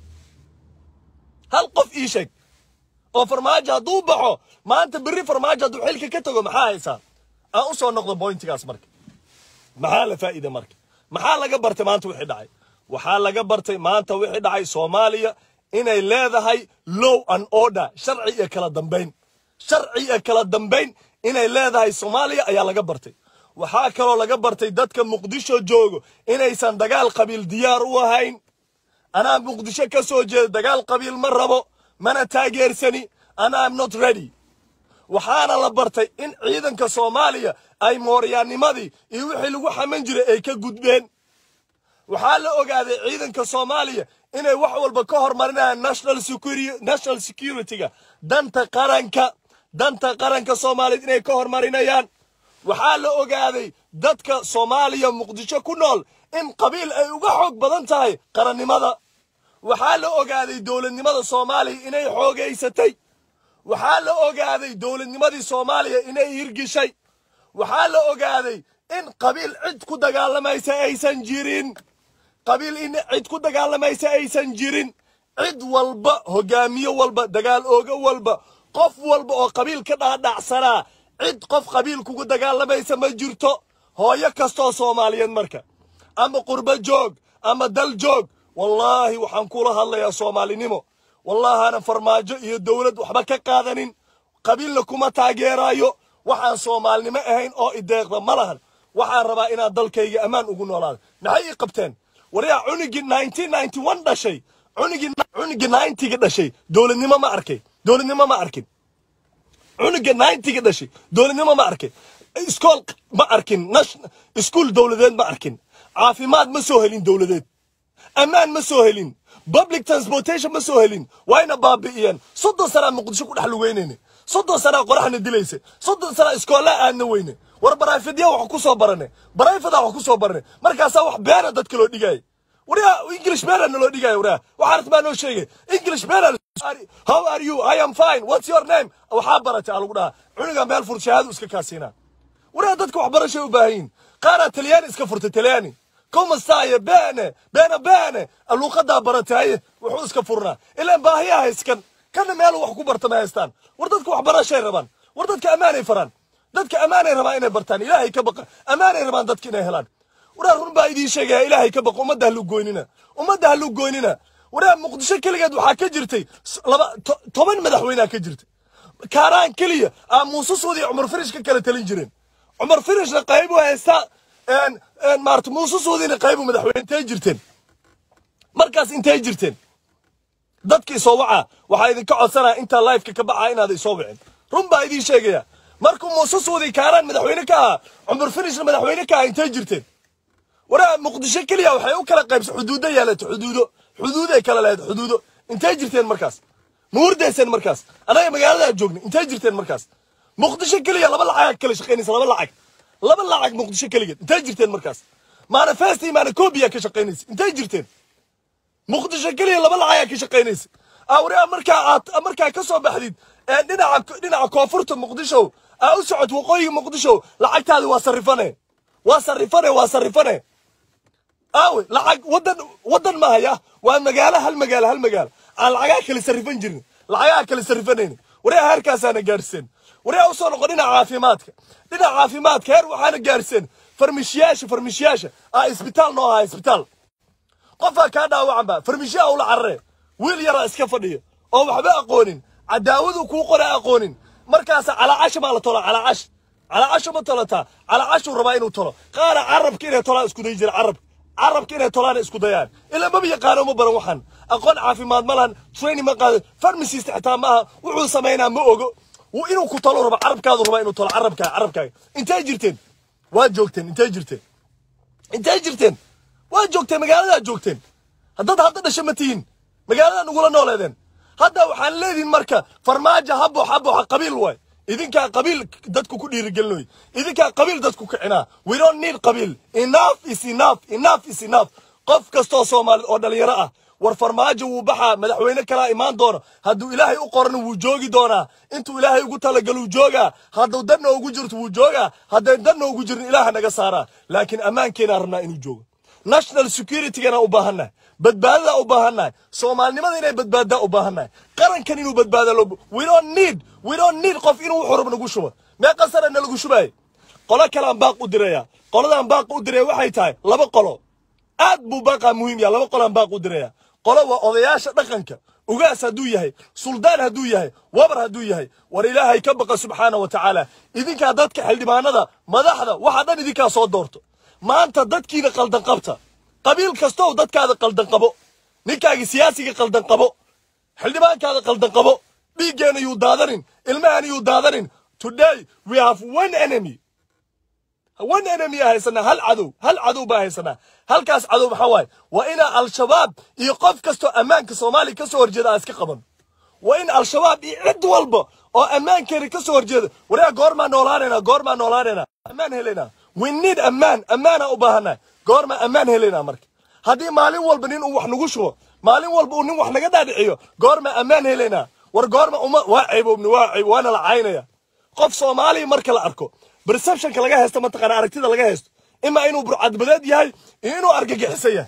[SPEAKER 1] hal qof ii sheeg oo farmaajo hadduu baxo maanta berri farmaajo hadduu xilka ka tago maxaa haysaa aan u soo noqdo bointigaas marka maxaa la faa'iida marka maxaa laga bartay maanta wixii dhacay waxaa laga bartay maanta wixii dhacay soomaaliya inay leedahay low and order sharci iyo kala dambayn sharci iyo kala dambayn inay leedahay soomaaliya ayaa laga bartay waxaa kaloo laga bartay dadka muqdisho joogo inaysan dagaal qabiil diyaar u ahayn anaa muqdisho ka soo jeeda dagaal qabiil ma rabo mana taageersani and I'm not ready waxaana la bartay in ciidanka soomaaliya ay mooryaannimadii iyo wixii lagu xaman jiray ay ka gudbeen waxaa la ogaaday ciidanka soomaaliya inay wax walba ka hormarinayaan national security national security-ga danta qaranka danta qaranka soomaaliyeed inay ka hormarinayaan waxaa la ogaaday dadka soomaaliya muqdisho ku nool in qabiil ay uga xoog badan tahay qarannimada waxaa la ogaaday dowladnimada soomaaliya inay xoogaysatay waxaa la ogaaday dowladnimadii soomaaliya inay hirgishay waxaa la ogaaday in qabiil cid ku dagaalamaysa aysan jirin qabiil in cid ku dagaalamaysa aysan jirin cid walba hogaamiye walba dagaal ooga walba qof walba oo qabiil ka dhaadhacsanaa cid qof qabiil kugu dagaalamaysa ma jirto hooyo kastoo soomaaliyeed marka ama qurbo joog ama dal joog wallaahi waxaan kula hadlayaa soomaalinimo wallaahaana farmaajo iyo dowlad waxba ka qaadanin qabiilna kuma taageeraayo waxaan soomaalinimo ahayn oo ideeqda ma lahan waxaan rabaa inaad dalkayga ammaan ugu noolaada maxay ii qabteen waryaa cunugii nineteen ninety one dhashay cunugii cunugii ninety-ga dhashay dowladnimo ma arkay dowladnimo ma arkin cunuga ninety-ga dhashay dowladnimo ma arkin iskool ma arkin iskuul dowladeed ma arkin caafimaad ma soo helin dowladeed ammaan ma soo helin public transportation ma soo helin wayna baabi'iyeen soddon sanaa muqdisho ku dhex lugeynayne soddon sanaa qoraxna dilaysa soddon sanaa iskoolaa aadna weyne war barayfadya wax ku soo barane barayfadaa wax ku soo barane markaasaa wax beena dadka loo dhigaya waryaa english beena naloo dhigaya waryaa waxaa artmaa noo sheegay english beena how are you i am fine what's your name waxaa baratay aa lagu dhahaa cunuga meel fur shahaadu iska kaasiinaa waryaa dadka waxbarashay u baahan yihin qaaraa talyaani iska furtay talyaani كوما سايا بانه بانه بانه اللوقدا برتاي وحو اسكا فرنا الا باهيا اسكن كان ميل wax ku barta ma haystaan war dadku wax barashay rabaan war dadka amaanay faraan dadka amaanay rabaan inay bartaan ilaahay ka baqa amaanay rabaan dadka inay helaan waraa run baa idiin sheegaya ilaahay ka baqa ummadda halu goynina ummadda halu goynina waraa muqdisho keligeed waxaa ka jirtay laba toban madaxweynea ka jirtay kaaraan keliya aa muuse suudi cumar firish ka kala talin jireen cumar firishna qayb u haystaa maarata muuse suudina qaybu madaxweyne intay jirteen markaas intay jirteen dadka isoo wacaa waxaa idinka codsanaya intaa lifeka ka baxaa inaad isoo wicin run baa idiin sheegaya markuu muuse suudi kaaraan madaxweyne ka ahaa cumar finishna madaxweyne ka ahaa intay jirteen waraa muqdisho keliya waxay u kala qaybsa xuduudo yeelato xuduudo xuduuday kala lahayd xuduudo intay jirteen markaas ma hurdayseen markaas anaga magaaladaa joogna intay jirteen markaas muqdisho keliya laba lacagaa kala shaqaynaysa laba lacag laba lacag muqdisho keligeed intay jirteen markaas manifesti manacobiya ka shaqaynaysa intay jirteen muqdisho keliya laba lacagaa ka shaqaynaysa awrea markaa aad markaa ka soo baxdid dhinaca dhinaca koonfurta muqdisho aa u socod waqooyiga muqdisho lacagtaadi waa sarifane waa sarifane waa sarifane aawe lacag wadan wadan ma haya waa magaalo hal magaalo hal magaalo aan lacagaa kala sarifan jirin lacagaa kala sarifanayni warea heerkaasaana gaadhseen warea usoo noqon dhinaca caafimaadka dhinaca caafimaadka heer waxaana gaadhseen farmishiyaasha farmishiyaasha aa isbitaal noo ahaa isbitaal qofaa kaa dhaawacanba farmishiyaa ula carare wiil yaraa iska fadhiya oo waxba aqoonin cadaawadu kuu qora aqoonin markaasa calaacash maa la tola calaacash calaacash ma tolataa calaacashuu rabaa inuu tolo qaara carabka inay tolaan isku day jira carabka carabka inay tolaan isku dayaan ilaa maba yaqaano ma baran waxaan aqoon caafimaad ma lahan training ma qaado farmasist xitaa maaha wuxuu samaynaa ma ogo inuu ku tolo raba carabkaadu rabaa inuu tolo carabkaaga carabkaaga intay jirteen waa joogteen intay jirteen intay jirteen waa joogteen magaaladaa joogteen haddaad hadda dhasha ma tihiin magaaladaa nugula nooleedeen hadda waxaan leedihin marka farmaajo habo habo qabiil waay idinkaa qabiil dadku ku dhiirigelinoy idinkaa qabiil dadku kicinaa we don't need qabiil enough is enough enough is enough qof kastoo soomaalid oo dhalinyaro ah war farmaajo wuu baxaa madaxweyne kalaa imaan doono hadduu ilaahay u qoran wuu joogi doonaa intuu ilaahay ugu talagaluu joogaa hadduu danna ugu jirto wuu joogaa hadday danna ugu jirin ilaaha naga saaraa laakiin ammaankeenaa rabnaa inuu joogo national securitygana u baahannahay badbaadadaa u baahannahay soomaalinimada inay badbaaddaa u baahannahay qarankan inuu badbaada loo we don't need we don't need qof inuu wuxuu rab nagu shubo meeqa sana nalagu shubaayay qolo kalaan baaq u diraya qoladaan baaq u diraya waxay tahay laba qolo aad buu baaqaa muhiim yaha laba qolaan baaq u diraya qolo waa odayaasha dhaqanka ugaas hadduu yahay suldaan hadduu yahay wabar hadduu yahay war ilaahay ka baqa subxaana wa tacaala idinkaa dadka xildhibaanada madaxda waxaa dhan idinkaa soo doorto maanta dadkiina qaldan qabta qabiil kastow dadkaada qaldan qabo ninkaagi siyaasiga qaldan qabo xildhibaankaada qaldan qabo dhiiggeena yuu daadanin ilmahan yuu daadanin today we have one enemy one enemy aa haysanaa hal cadow hal cadow baa haysanaa halkaas cadow maxaa waaye waa inaa al-shabaab iyo qof kastoo ammaanka soomaaliya ka soo horjeeda aan iska qaban waa in al-shabaab iyo cid walba oo ammaankeena ka soo horjeeda waryaa goormaa noolaanaynaa goormaa noolaanaynaa ammaan helaynaa we need ammaan ammaanaa u baahannahay goormaa ammaan helaynaa marka haddii maalin walba nin uu wax nagu shubo maalin walba uu nin wax naga dhaadhiciyo goormaa ammaan helaynaa war goorma uma waa ceeboobni waa ceeb waana la caynaya qof soomaaliya marka la arko perceptionka laga haysto mataqaana aragtida laga haysto ima inuu burcadbadeed yahay iyo inuu argagixisan yahay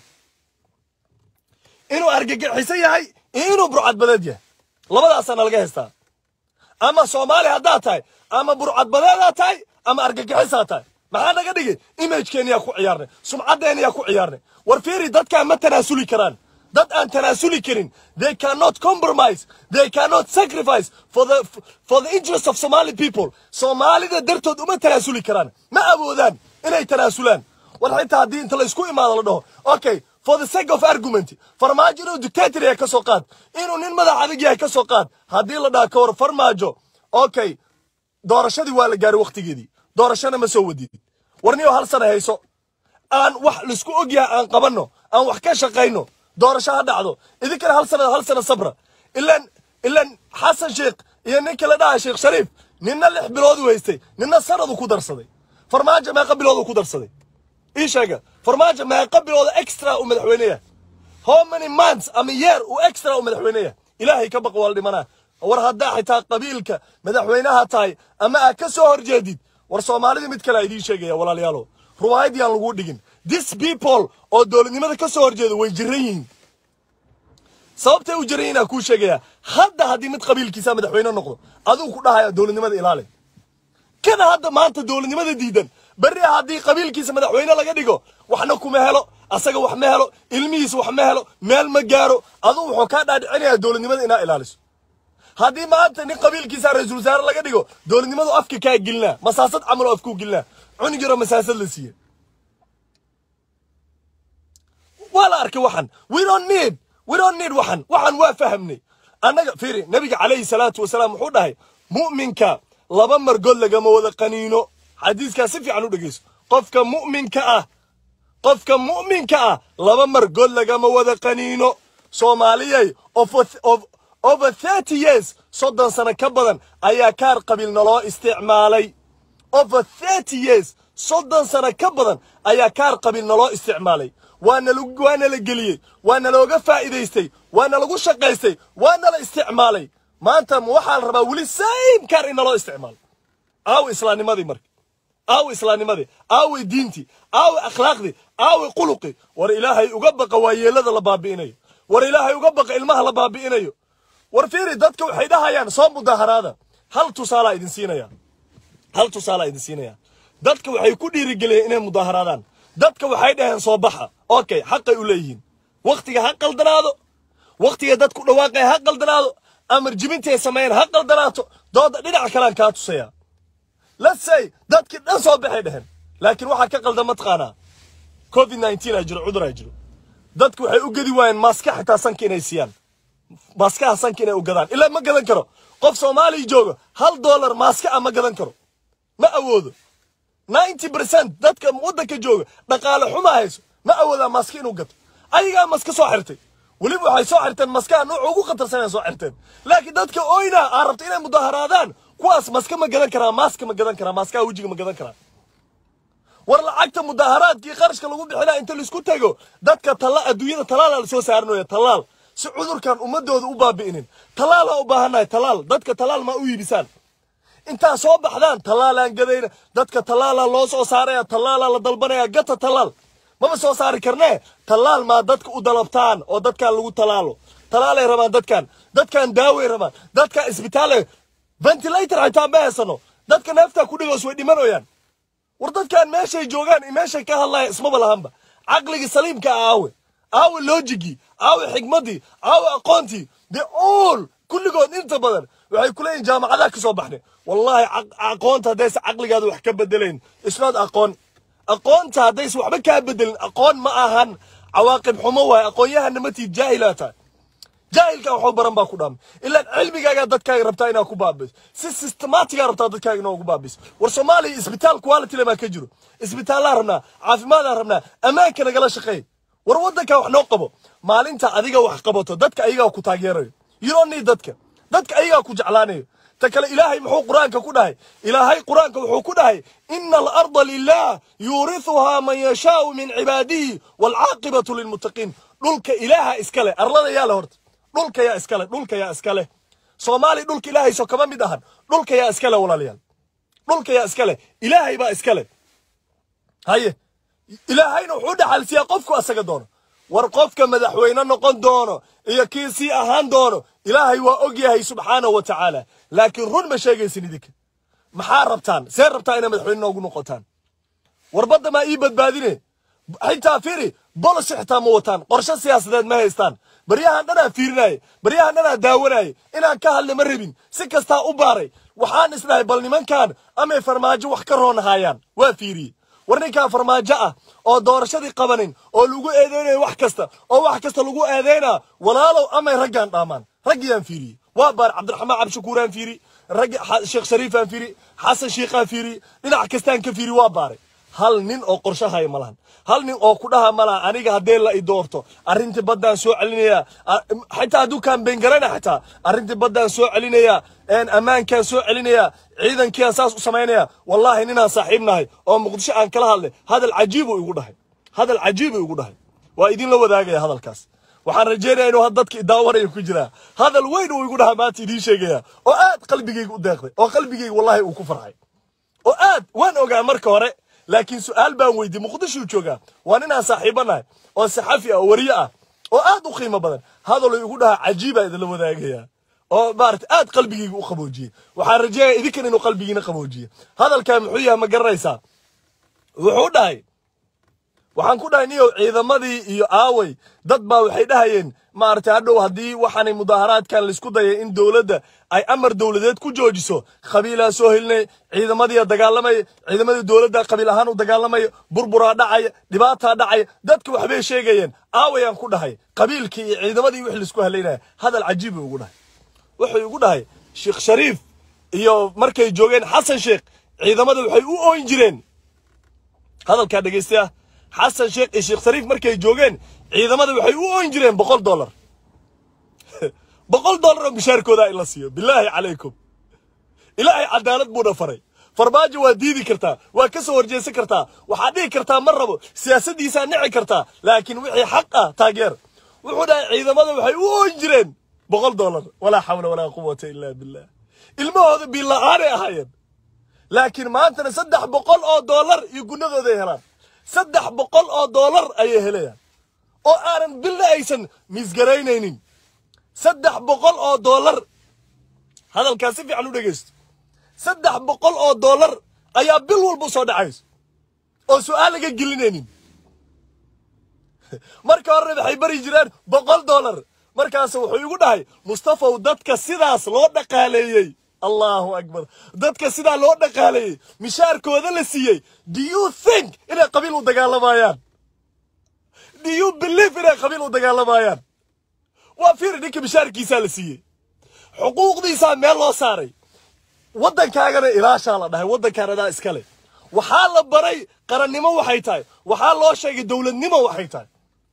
[SPEAKER 1] inuu argagixisan yahay iyo inuu burcadbadeed yahay labadaasaana laga haystaa ama soomaali haddaad tahay ama burcadbadeedaa tahay ama argagixisaa tahay maxaa naga dhigi imagekeenyaa ku ciyaarnay sumcaddeenyaa ku ciyaarnay war fiiri dadkaan ma tanaasuli karaan dad aan tanaasuli karin they cannot compromise they cannot sacrifice for the for the interest of somali people soomaalida dartood uma tanaasuli karaan ma awoodaan inay tanaasulaan war xitaa haddii inta la isku imaado la dhaho okay for the sake of argument farmaajo inuu dictator yahay ka soo qaad inuu nin madax adag yahay ka soo qaad haddii la dhaha ka war farmaajo okay doorashadii waa la gaaray wakhtigeedii doorashana ma soo wadid warniyo hal sana hayso aan wax laisku ogyahay aan qabanno aan wax ka shaqayno doorasho ha dhacdo idinkana hal sana hal sana sabra ilan ilan xasan sheekh iyo ninka la dhaha sheekh shariif ninna lix bilood u haystay ninna sanadu ku darsaday farmaajo meeqa bilood uu ku darsaday ii sheega farmaajo meeqa bilooda extra uu madaxweyneya how many months ama year uu extra uu madaxweyneya ilaahay ka baqa waa la dhimanaa war haddaa xitaa qabiilka madaxweynaha tahay ama aad ka soo horjeedid war soomaalida mid kale a idiin sheegaya walaalayaalo ruwaayad yaan lagu dhigin this people oo dowladnimada ka soo horjeeda way jiran yihiin sababtay u jiran yihiin aan kuu sheegaya hadda haddii mid qabiilkiisa madaxweyne noqdo adigu ku dhahaya dowladnimada ilaali kana hadda maanta dowladnimada diidan berri haddii qabiilkiisa madaxweyne laga dhigo waxna kuma helo asaga wax ma helo ilmihiisa wax ma helo meel ma gaaro adugu wuxuu kaa dhaadhicinayaa dowladnimada inaa ilaaliso haddii maanta nin qabiilkiisa ra-iisul wasaare laga dhigo dowladnimadu afka kaa gelinaa masaasad camaloo afkuu gelinaa cunug yaroo masaasad la siiye waa la arkay waxan we don't need we don't need waxan waxan waa fahamnay annaga fiiri nabiga calayhi salaatu wasalaam wuxuu dhahay mu'minka laba margood lagama wada qaniino xadiiskaa si fiican u dhegeyso qofka mu'minka ah qofka mu'minka ah laba margood lagama wada qaniino soomaaliyay of of over thirty years soddon sano ka badan ayaa kaar qabiil naloo isticmaalay over thirty years soddon sano ka badan ayaa kaar qabiil naloo isticmaalay waana lagu waana la geliyey waana looga faa'iidaystay waana lagu shaqaystay waana la isticmaalay maanta ma waxaa la rabaa weli same kaar in naloo isticmaalo aawi islaamnimadii marka aawi islaamnimadii aawi diintii aawi akhlaaqdii aawi quluqii war ilaahay uga baqa waayeelada la baabi'inayo war ilaahay uga baqa ilmaha la baabi'inayo war fiiri dadka waxay dhahayaan soo mudaharaada hal tusaalaa idin siinaya hal tusaalaa idin siinaya dadka waxay ku dhiirigeliyeen inay mudaharaadaan dadka waxay dhaheen soo baxa okay xaqay u leeyihiin wakhtiga ha qaldanaado wakhtiga dadku dhawaaqaya ha qaldanaado amar jibintay sameeyeen ha qaldanaato dooda dhinaca kalean kaa tusaya let's say dadkii dhan soo baxay dheheen laakiin waxaa ka qaldan mataqaanaa covid 19 aa jiro cudur aa jiro dadku waxay u gedi waayeen maaska xitaa sanka inay siiyaan maaskaha sanka inay u gadaan ilaa ma gadan karo qof soomaaliya jooga hal dollar maaska ah ma gadan karo ma awoodo 90 percent dadka waddanka jooga dhaqaale xuma hayso ma awoodaa maaska inuu gato ayagaa maska soo xirtay weliba waxay soo xirteen maskaha nooca ugu khatarsanay soo xirteen laakiin dadka oyna aa rabta inay mudaharaadaan kuwaas maska ma gadan karaa maaska ma gadan karaa maaskaha wejiga ma gadan karaa war lacagta mudaharaadkii qarashka lagu bixinaa inta laisku tago dadka tala adduunyada talaala la soo saaranaya talaal si cudurkan ummadooda u baabi'inin talaal aa u baahannahay talaal dadka talaal ma u iibisaan intaa soo baxdaan talaalaan gadayna dadka talaalaa loo soo saaraya talaalaa la dalbanaya gata talaal maba soo saari karnee talaal maa dadka u dalabtaan oo dadkan lagu talaalo talaalay rabaan dadkan dadkan daaway rabaan dadkan isbitaale ventilator xitaa ma haysano dadka neeftaa ku dhigoos way dhimanayaan war dadkan meeshay joogaan iyo meeshay ka hadlaya ismaba lahanba caqligii saliimka ah aawe aawe loojigii aawe xigmaddii aawe aqoontii the all kulligood inta badan waxay ku leeyihin jaamacadaha ka soo baxnay wallahi aqoonta haddaysa caqligaada wax ka bedelayn isnood aqoon aqoonta haddaysa waxba kaa bedelin aqoon ma ahan cawaaqib xumo waaye aqoon-yahana matiid jaahilaa tahay jaahilka waxuu baran baa ku dhaamay ilaan cilmigaagaa dadkaaga rabtaa inaa ku baabiso si systematigaa rabtaa dadkaaga inaa ugu baabiso war soomaaliya isbitaal quality lemaa ka jiro isbitaalaa rabnaa caafimaadaan rabnaa ammaanka nagala shaqeey war waddankaa wax noo qabo maalinta adiga wax qabato dadka ayagaa ku taageerayo you don't need dadka dadka ayagaa ku jeclaanayo ta kale ilaahay muxuu qur-aanka ku dhahay ilaahay qur-aanka wuxuu ku dhahay ina alarda lilah yuurithuhaa man yashaau min cibaadihi waalcaaqibatu lilmuttaqiin dhulka ilaaha iskale arlada yaa le horta dhulka yaa iskale dhulka yaa iskale soomaali dhulka ilaahayso kama mid ahan dhulka yaa iskale walaalayaal dhulka yaa iskale ilaahay baa iskale haye ilaahayna wuxuu dhaxalsiiyaa qofku asaga doono war qofka madaxweyne noqon doono iyo kii sii ahaan doono ilaahay waa og yahay subxaanahu wa tacaala laakiin run ma sheegaysin idinka maxaa rabtaan see rabtaa inay madaxweyne noogu noqotaan war badda maa ii badbaadine xitaa fiiri bolos xitaa ma wataan qorshe siyaasadeed ma haystaan baryahan dhanaa fiirinaaye baryahan dhanaa daawanaaye inaan ka hadle ma rabin si kastaa u baaray waxaan isdhahay bal nimankan amay farmaajo wax ka roonahaayaan waa fiiriyey war ninkaan farmaajo ah oo doorashadii qabanin oo lagu eedeynayo wax kasta oo wax kasta lagu eedeynaa walaalow amay raggaan dhaamaan raggiyaan fiiriyey waa baar cabdiraxmaan cabdishakuuraan fiiri raggi sheekh shariifaan fiiri xasan shiikhaan fiiri dhinac kastaan ka fiiri waa baaray hal nin oo qorshe haya ma lahan hal nin oo ku dhaha ma laha aniga haddee la i doorto arrintii baddaan soo celinayaa xitaa hadduu kaambeyn garana xitaa arrintii baddaan soo celinayaa ammaankaan soo celinayaa ciidankiiaan saas u samaynaya wallaahi ninaan saaxiib nahay oo muqdisho aan kala hadlay hadal cajiibuu igu dhahay hadal cajiibuu igu dhahay waa idinla wadaagaya hadalkaas waxaan rajeynaya inuu dadka idaawanaya ku jiraa hadal weyn uu igu dhahaa maanta idiin sheegaya oo aad qalbigayga u deeqday oo qalbigayga wallaahi uu ku farxay oo aad waan ogaa marka hore laakiin su-aal baan weydiye muqdishuu joogaa waa ninaan saaxiibo nahay oo saxafi ah oo wariye ah oo aad u qiimo badan hadaluu igu dhahaa cajiibaa idinla wadaagaya oo maarata aad qalbigayga u qaboojiyey waxaan rajeynaya idinkan inuu qalbigiina qaboojiye hadalkaa muxuu yahay ma garanaysaa wuxuu dhahay waxaan ku dhahay niyow ciidamadii iyo aaway dad baa waxay dhahayeen maaragtay hadhow haddii waxaanay mudaaharaadkan laisku dayay in dowladda ay amar dowladeed ku joojiso qabiilaa soo helinay ciidamadiia dagaalamaya ciidamadii dowladda qabiil ahaan u dagaalamaya burburaa dhacaya dhibaataa dhacaya dadka waxbay sheegayeen aawayaan ku dhahay qabiilkii iyo ciidamadii wix laisku halaynaya hadal cajiib ugu dhahay wuxuu igu dhahay sheekh shariif iyo markay joogeen xasan sheekh ciidamada waxay u ooyin jireen hadalkaa dhegaystayaa xasan sheekh iyo sheekh shariif markay joogeen ciidamada waxay u ooyin jireen boqol dollar boqol dollar oo mishaarkooda in la siiyo bilaahi calaykum ilaahay cadaalad buuna faray farmaajo waa diidi kartaa waa ka soo horjeesan kartaa waxaad dhihi kartaa ma rabo siyaasaddiisaa nici kartaa laakiin wixii xaq ah taageer wuxuu dhahay ciidamada waxay u ooyin jireen boqol dollar walaa xawla walaa quwata ilaa billah ilmahooda biila'aanay ahaayeen laakiin maantana saddex boqol oo dollar iyo gunnadooday helaan saddex boqol oo dollar ayay helayaan oo aanan bilna aysan misgaraynaynin saddex boqol oo dollar hadalkaa si fiican u dhegaysto saddex boqol oo dollar ayaa bil walba soo dhacayso oo su'aal laga gelinaynin marka horena waxay bari jireen boqol dollar markaas wuxuu igu dhahay mustafaw dadka sidaas loo dhaqaaleeyey allahu akbar dadka sidaa loo dhaqaaleeyey mishaarkooda la siiyey do you think inay qabiil u dagaalamayaan do you believe inay qabiil u dagaalamayaan waa fiiri ninka mishaarkiisaa la siiyey xuquuqdiisaa meel loo saaray waddankaagana ilaashaa la dhahay waddankaan adaa iskale waxaa la baray qarannimo waxay tahay waxaa loo sheegay dowladnimo waxay tahay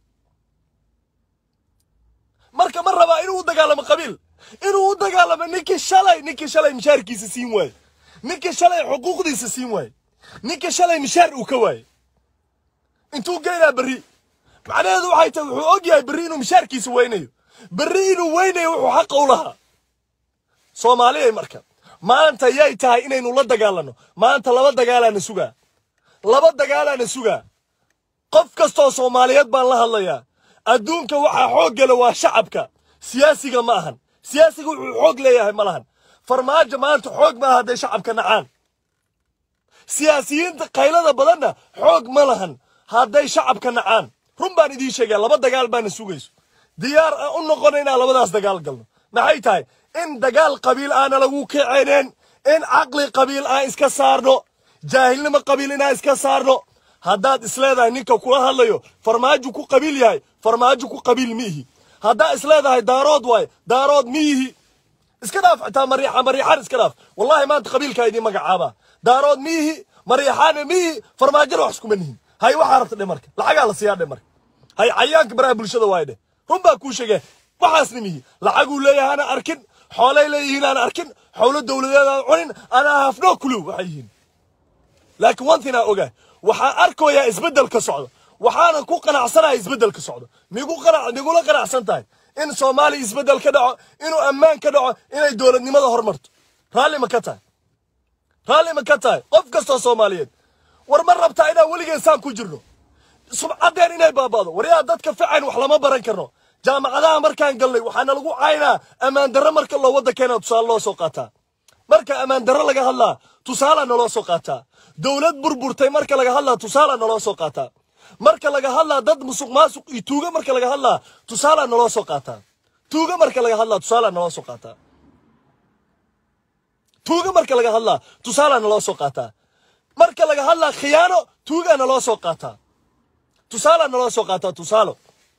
[SPEAKER 1] marka ma rabaa inuu u dagaalamo qabiil inuu u dagaalamo ninkii shalay ninkii shalay mishaarkiisa siin waaye ninkii shalay xuquuqdiisa siin waaye ninkii shalay mishaar uu ka waaye intuu geynaa berri macnaheedu waxay tahay wuxuu og yahay berri inuu mishaarkiisa weynayo berri inuu weynayo wuxuu xaqa u lahaa soomaaliyay marka maanta yay tahay inaynu la dagaalanno maanta laba dagaalaana sugaa laba dagaalaana sugaa qof kastoo soomaaliyeed baan la hadlayaa adduunka waxaa xoog gala waa shacabka siyaasiga ma ahan siyaasiga wuxuu xoog leeyahay ma lahan farmaajo maanta xoog maaha hadday shacabka nacaan siyaasiyiinta qaylada badanna xoog ma lahan hadday shacabka nacaan run baan idiin sheegaya laba dagaal baana sugayso diyaar aan u noqona inaan labadaas dagaal galno maxay tahay in dagaal qabiil aana lagu kicineen in caqli qabiil aan iska saarno jaahilnimo qabiil inaan iska saarno haddaad isleedahay ninka kula hadlayo farmaajo ku qabiil yahay farmaajo ku qabiil miihi haddaa isleedahay daarood waaye daarood miyihi iska dhaaf xitaa mariixa mariixaan iska dhaaf wallahi maanta qabiilkaa idiin magacaabaa daarood miyihi mariixaana miyihi farmaajona wax iskuma nihin hay waxaa rabta dhe marka lacagaa la siiyaa dhe marka hay cayaanka baraha bulshada waaye dheh run baa kuu sheegaya waxaasna mihi lacaguu leeyahana arkin xoolay leeyihiin aan arkin xoolo dowladeed aan cunin anaa hafno clue waxay yihiin laakiin one thing aan ogahay waxaan arkayaa isbeddel ka socdo waxaanan ku qanacsanahay isbeddel ka socdo migu qanac migula qanacsan tahay in soomaaliya isbeddel ka dhaco inuu ammaan ka dhaco inay dowladnimada horumarto raalli ma ka tahay raalli ma ka tahay qof kastoo soomaaliyeed war ma rabtaa inaan weligeen saan ku jirno subcaddeen inay baaba'do waryaa dadka fican wax lama baran karno jaamacadaha markaan galnay waxaana lagu caynaa ammaan darro marka loo waddankeena tusaale loo soo qaataa marka ammaan darro laga hadlaa tusaalaa naloo soo qaataa dowlad burburtay marka laga hadlaa tusaalaa naloo soo qaataa marka laga hadlaa dad musuq maasuq iyo tuuga marka laga hadlaa tusaalaa naloo soo qaataa tuuga marka laga hadlaa tusaalaa naloo soo qaataa tuuga marka laga hadlaa tusaalaa naloo soo qaataa marka laga hadlaa khiyaano tuugaa naloo soo qaataa tusaalaa naloo soo qaataa tusaalo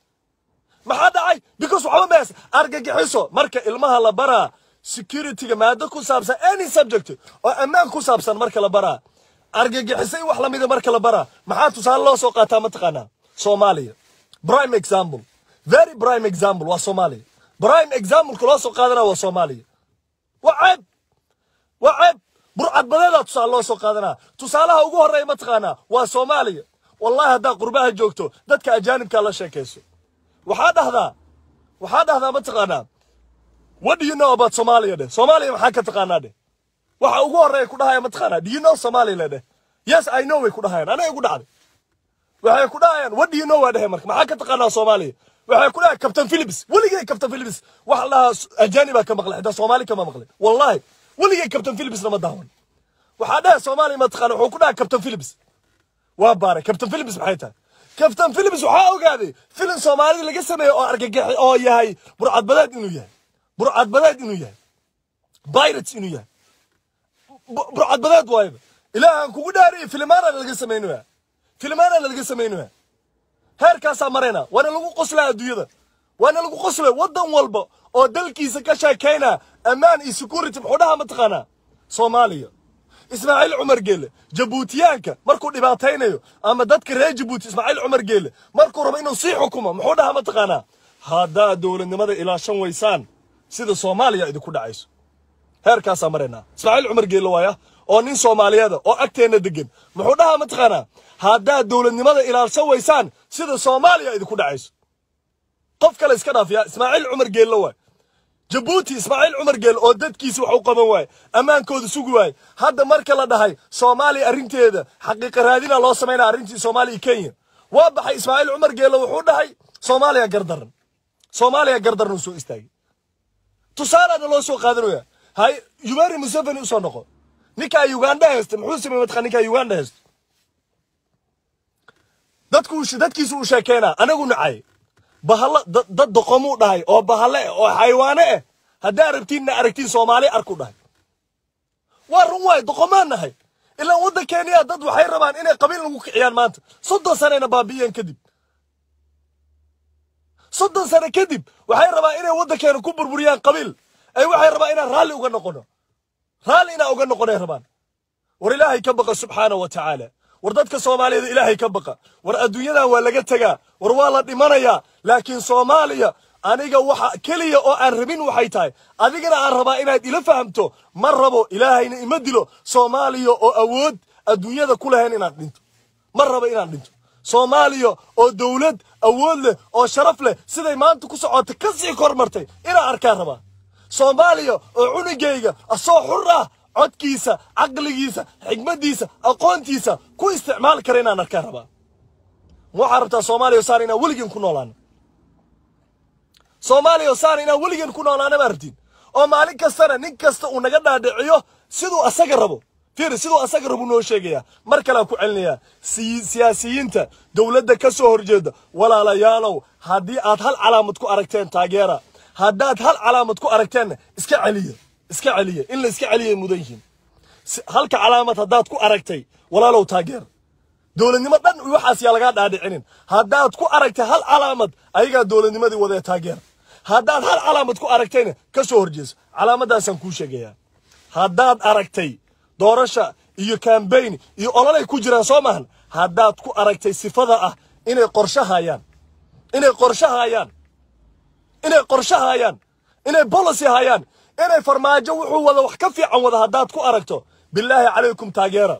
[SPEAKER 1] maxaa dhacay because waxba mees argagixiso marka ilmaha la baraa securityga maado ku saabsan any subject oo ammaan ku saabsan marka la baraa argagixisay wax lamida marka la baraa maxaa tusaale loo soo qaataa mataqaanaa soomaaliya prime example very prime example waa soomaaliya prime exampleka loo soo qaadana waa soomaaliya waa ceeb waa ceeb burcad badeedaa tusaale loo soo qaadanaa tusaalaha ugu horreeya mataqaanaa waa soomaaliya wallahi haddaa qurbaha joogto dadka ajaanibkaa la sheekayso waxaa dhahdaa waxaa dhahdaa mataqaanaa what do you know about Somalia dheh Soomaaliya maxaa ka taqaanaa dheh waxa ugu horreeya ku dhahaya mataqaanaa do you know Somalia dheh yes I know way ku dhahayaan anaga igu dhacday waxay ku dhahayaan what do you know waa dhehe marka maxaa ka taqaanaa Soomaaliya waxay ku dhahayaan Captain Phillips weligay Captain Phillips wax la ajaaniba ka maqlay xitaa Soomaali kama maqlay wallahi weligay Captain Phillips lama daawan waxaa dhahay Soomaaliya mataqaanaa wuxuu ku dhahay Captain Phillips waa baaray Captain Phillips maxay tahay Captain Phillips waxaa ogaaday filim Soomaalida laga sameeyo oo argagax oo yahay burcadbadeed inuu yahay burcadbadeed inuu yahay pirates inuu yahay burcadbadeed waayba ilaahan kugu dhaariyay filimaana laga samaynayaa filimaana laga samaynayaa heerkaasaa marayna waana lagu qoslaa adduunyada waana lagu qoslay waddan walba oo dalkiisa ka sheekaynaa ammaan iyo security muxuu dhahaa mataqaanaa soomaaliya ismaaciil cumar geele jabuutiyaanka markuu dhibaataynayo ama dadka reer jabuuti ismaaciil cumar geele markuu rabo inuu sii xukumo muxuu dhahaa mataqaanaa haddaad dowladnimada ilaashan waysaan sida soomaaliya idinku dhacayso heerkaasaa maraynaa ismaaciil cumar geelle waaya oo nin soomaaliyeeda oo agteenna degan muxuu dhahaa mataqaanaa haddaad dowladnimada ilaashan waysaan sida soomaaliya idinku dhacayso qof kale iska dhaafiya ismaaciil cumar geelle waay jabuuti ismaaciil cumar geel oo dadkiisi wax u qaban waaye ammaankooda sugi waaye hadda marka la dhahay soomaaliya arrinteeda xaqiiqa raadina loo samaynaya arrintii soomaaliya kenya waa baxay ismaaciil cumar geelle wuxuu dhahay soomaaliya gardaran soomaaliya gardaran uu soo istaagay tusaalaana loo soo qaadanaya hay yuberi museveni usoo noqo ninkaa uganda haysta muxuu sameeyey mataqaa ninkaa uganda haysta dadku dadkiisu uu sheekeynaa anagu nacay bahalla dad doqomuu dhahay oo bahalle eh oo xayawaane eh haddaa rabtiinna aragtiin soomaali arku dhahay waa run waay doqomaan nahay ilaa waddankeeniya dad waxay rabaan inay qabiil lagu kiciyaan maanta soddon sanayna baabi'iyeen kadib soddon sano kadib waxay rabaan inay waddankeena ku burburiyaan qabiil ay waxay rabaan inaan raalli uga noqono raalli inaan uga noqonay rabaan war ilaahay ka baqa subxaana wa tacaala war dadka soomaaliyeed ilaahay ka baqa war adduunyadan waa laga tegaa war waa la dhimanayaa laakiin soomaaliya aniga waxa keliya oo aan rabin waxay tahay adigana aan rabaa inaad ila fahamto ma rabo ilaahayna ima dilo soomaaliya oo awood adduunyada ku lahayn inaan dhinto ma rabo inaan dhinto soomaaliya oo dowlad awood leh oo sharaf leh siday maanta ku socota ka sii kormartay inaan arkaan rabaa soomaaliya oo cunugayga asoo xur ah codkiisa caqligiisa xigmaddiisa aqoontiisa ku isticmaali kara inaan arkaan rabaa waxaa rabtaa soomaaliya saar inaan weligeen ku noolaano soomaaliya saar inaan weligeen ku noolaano baa rabtiin oo maalin kastana nin kasta uu naga dhaadhiciyo siduu asaga rabo fiiri siduu asaga rabo noo sheegayaa mar kalean ku celinayaa siyaasiyiinta dowladda ka soo horjeeda walaalayaalow haddii aad hal calaamad ku aragteen taageera haddaad hal calaamad ku aragteenna iska celiya iska celiya in la iska celiyay mudan yihiin halka calaamad haddaad ku aragtay walaalow taageer dowladnimo dhan waxaas yaa lagaa dhaadhicinin haddaad ku aragtay hal calaamad ayagaa dowladnimadii wadee taageer haddaad hal calaamad ku aragtayna ka soo horjeeso calaamadaasaan kuu sheegayaa haddaad aragtay doorasha iyo kambayn iyo ololay ku jiraan soo maahan haddaad ku aragtay sifada ah inay qorshe hayaan inay qorshe hayaan inay qorshe hayaan inay policy hayaan inay farmaajo wuxuu wada wax ka fiican wada haddaad ku aragto bilaahi calaykum taageera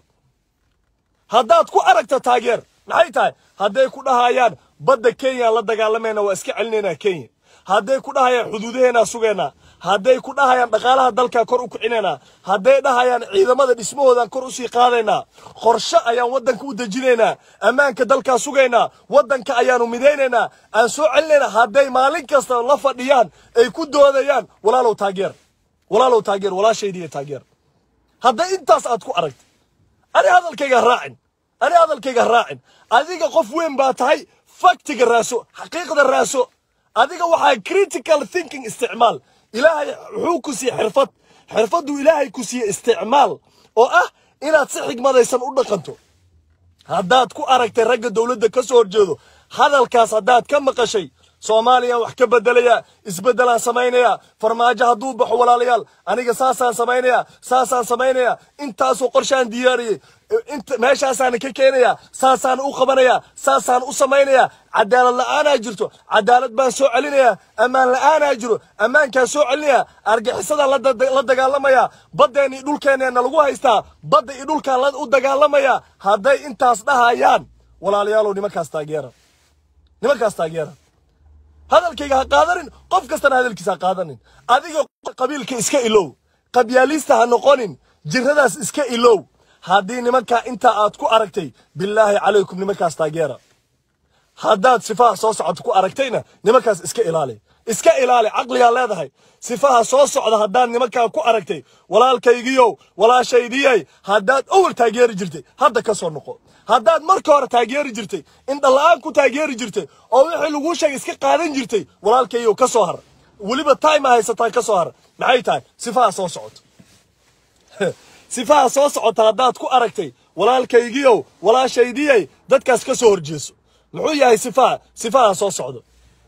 [SPEAKER 1] haddaad ku aragto taageer maxay tahay hadday ku dhahayaan badda kenya la dagaalamayna waa iska celinaynaa kenya hadday ku dhahayaan xuduudaheennaa sugaynaa hadday ku dhahayaan dhaqaalaha dalkaa kor u kicinaynaa hadday dhahayaan ciidamada dhismahoodaan kor usii qaadaynaa qorshe ayaan waddanka u dejinaynaa ammaanka dalkaa sugaynaa waddanka ayaanu midaynaynaa aan soo celinaynaa hadday maalin kasta la fadhiyaan ay ku doodayaan walaalow taageer walaalow taageer walaashaydiiyo taageer hadday intaas aad ku aragta ani hadalkayga raacin ani hadalkayga raacin adiga qof weyn baa tahay faktiga raaso xaqiiqda raaso adiga waxaa critical thinking isticmaal ilaahay wuxuu ku siiye xirfad xirfaddu ilaahay ku siiye isticmaal oo ah inaad si xigmadaysan u dhaqanto haddaad ku aragtay ragga dowladda ka soo horjeedo hadalkaas haddaad ka maqashay soomaaliya wax ka bedelaya isbeddelaan samaynaya farmaajo hadduu baxo walaalayaal aniga saasaan samaynaya saasaan samaynaya intaasoo qorshaan diyaariyey inta meeshaasaan ka keenaya saasaan u qabanaya saasaan u samaynaya cadaalad la'aanaa jirto cadaalad baan soo celinaya ammaan la'aanaa jiro ammaankaan soo celinaya argixisadaan la da- la dagaalamaya baddeenii dhulkeenneena lagu haystaa badda iyo dhulkaan la u dagaalamaya hadday intaas dhahayaan walaalayaalow nimankaas taageera nimankaas taageera hadalkayga ha qaadanin qof kastana hadalkiisa ha qaadanin adiga qabiilka iska ilow qabyaalista ha noqonin jiradaas iska ilow haddii nimankaa intaa aad ku aragtay bilaahi calaykum nimankaas taageera haddaad sifaha soo socota ku aragtayna nimankaas iska ilaali iska ilaali caqligaa leedahay sifaha soo socda haddaad nimankaa ku aragtay walaalkaygiyow walaashaydiyay haddaad awal taageeri jirtay hadda ka soo noqo haddaad marka hore taageeri jirtay indhala-aan ku taageeri jirtay oo wixii laguu sheegay iska qaadan jirtay walaalkayow ka soo har weliba time haysataa ka soo har maxay tahay sifaha soo socoto sifaha soo socota haddaad ku aragtay walaalkaygiyow walaashaydiyay dadkaas ka soo horjeeso muxuu yahay sifaha sifahan soo socdo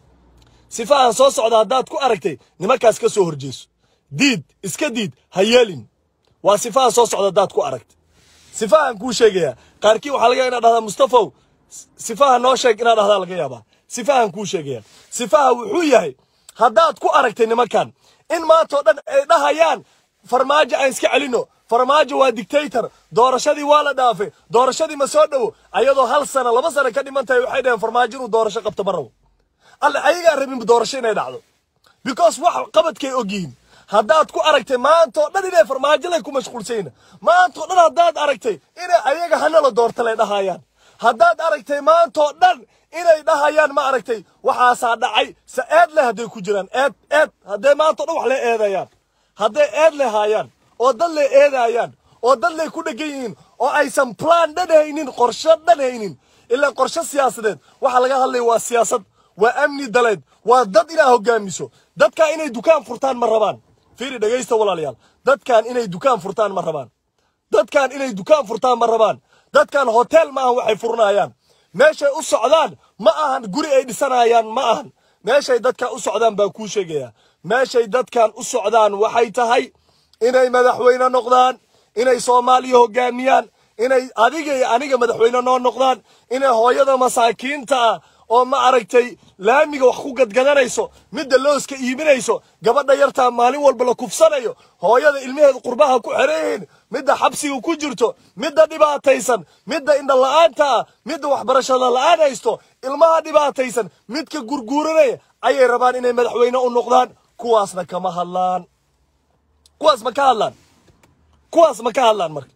[SPEAKER 1] sifahan soo socda haddaad ku aragtay nimankaas ka soo horjeeso diid iska diid ha yeelin waa sifaha soo socda haddaad ku aragtay sifahan kuu sheegayaa qaarkii waxaa laga inaad dhahdaa mustafow sifaha noo sheeg inaad dhahdaa laga yaabaa sifahan kuu sheegaya sifaha wuxuu yahay haddaad ku aragtay nimankan in maantao dhan ay dhahayaan farmaajo aan iska celino farmaajo waa dictator doorashadii waa la dhaafay doorashadii ma soo dhowo ayadoo hal sana laba sana ka dhiman tahay waxay dhaheen farmaajo inuu doorasho qabto ma rabo alle ayagaa rabin doorasho inay dhacdo because wax qabadkay ogyihiin haddaad ku aragtay maantoo dhan inay farmaajo lay ku mashquulsayna maantoo dhan haddaad aragtay inay ayaga hanala doorta lay dhahayaan haddaad aragtay maantoo dhan inay dhahayaan ma aragtay waxaasaa dhacay se eed leh hadday ku jiraan eed eed hadday maantao dhan wax le eedayaan hadday eed le haayaan oo dad lay eedaayaan oo dad lay ku dhegan yihiin oo aysan plan dhan haynin qorshe dhan haynin ilaa qorshe siyaasadeed waxa laga hadlaya waa siyaasad waa amni daleed waa dad inaa hogaamiso dadkaa inay dukaan furtaan ma rabaan fiiri dhegaysta walaalayaal dadkan inay dukaan furtaan ma rabaan dadkan inay dukaan furtaan ma rabaan dadkan hotel ma ahan waxay furanayaan meeshay u socdaan ma ahan guri ay dhisanayaan ma ahan meeshay dadkan u socdaan baan kuu sheegayaa meeshay dadkan u socdaan waxay tahay inay madaxweyne noqdaan inay soomaaliya hogaamiyaan inay adiga iyo aniga madaxweyne noo noqdaan inay hooyada masaakiinta ah oo ma aragtay laamiga wax ku gadgadanayso midda looska iibinayso gabadha yartaa maalin walba la kufsanayo hooyada ilmaheeda qurbaha ku xereeyihiin midda xabsiga ku jirto midda dhibaataysan midda indhala-aanta ah midda waxbarashada la-aan haysto ilmaha dhibaataysan midka gurguuranaya ayay rabaan inay madaxweyne u noqdaan kuwaasna kama hadlaan kuwaas ma ka hadlaan kuwaas ma ka hadlaan marka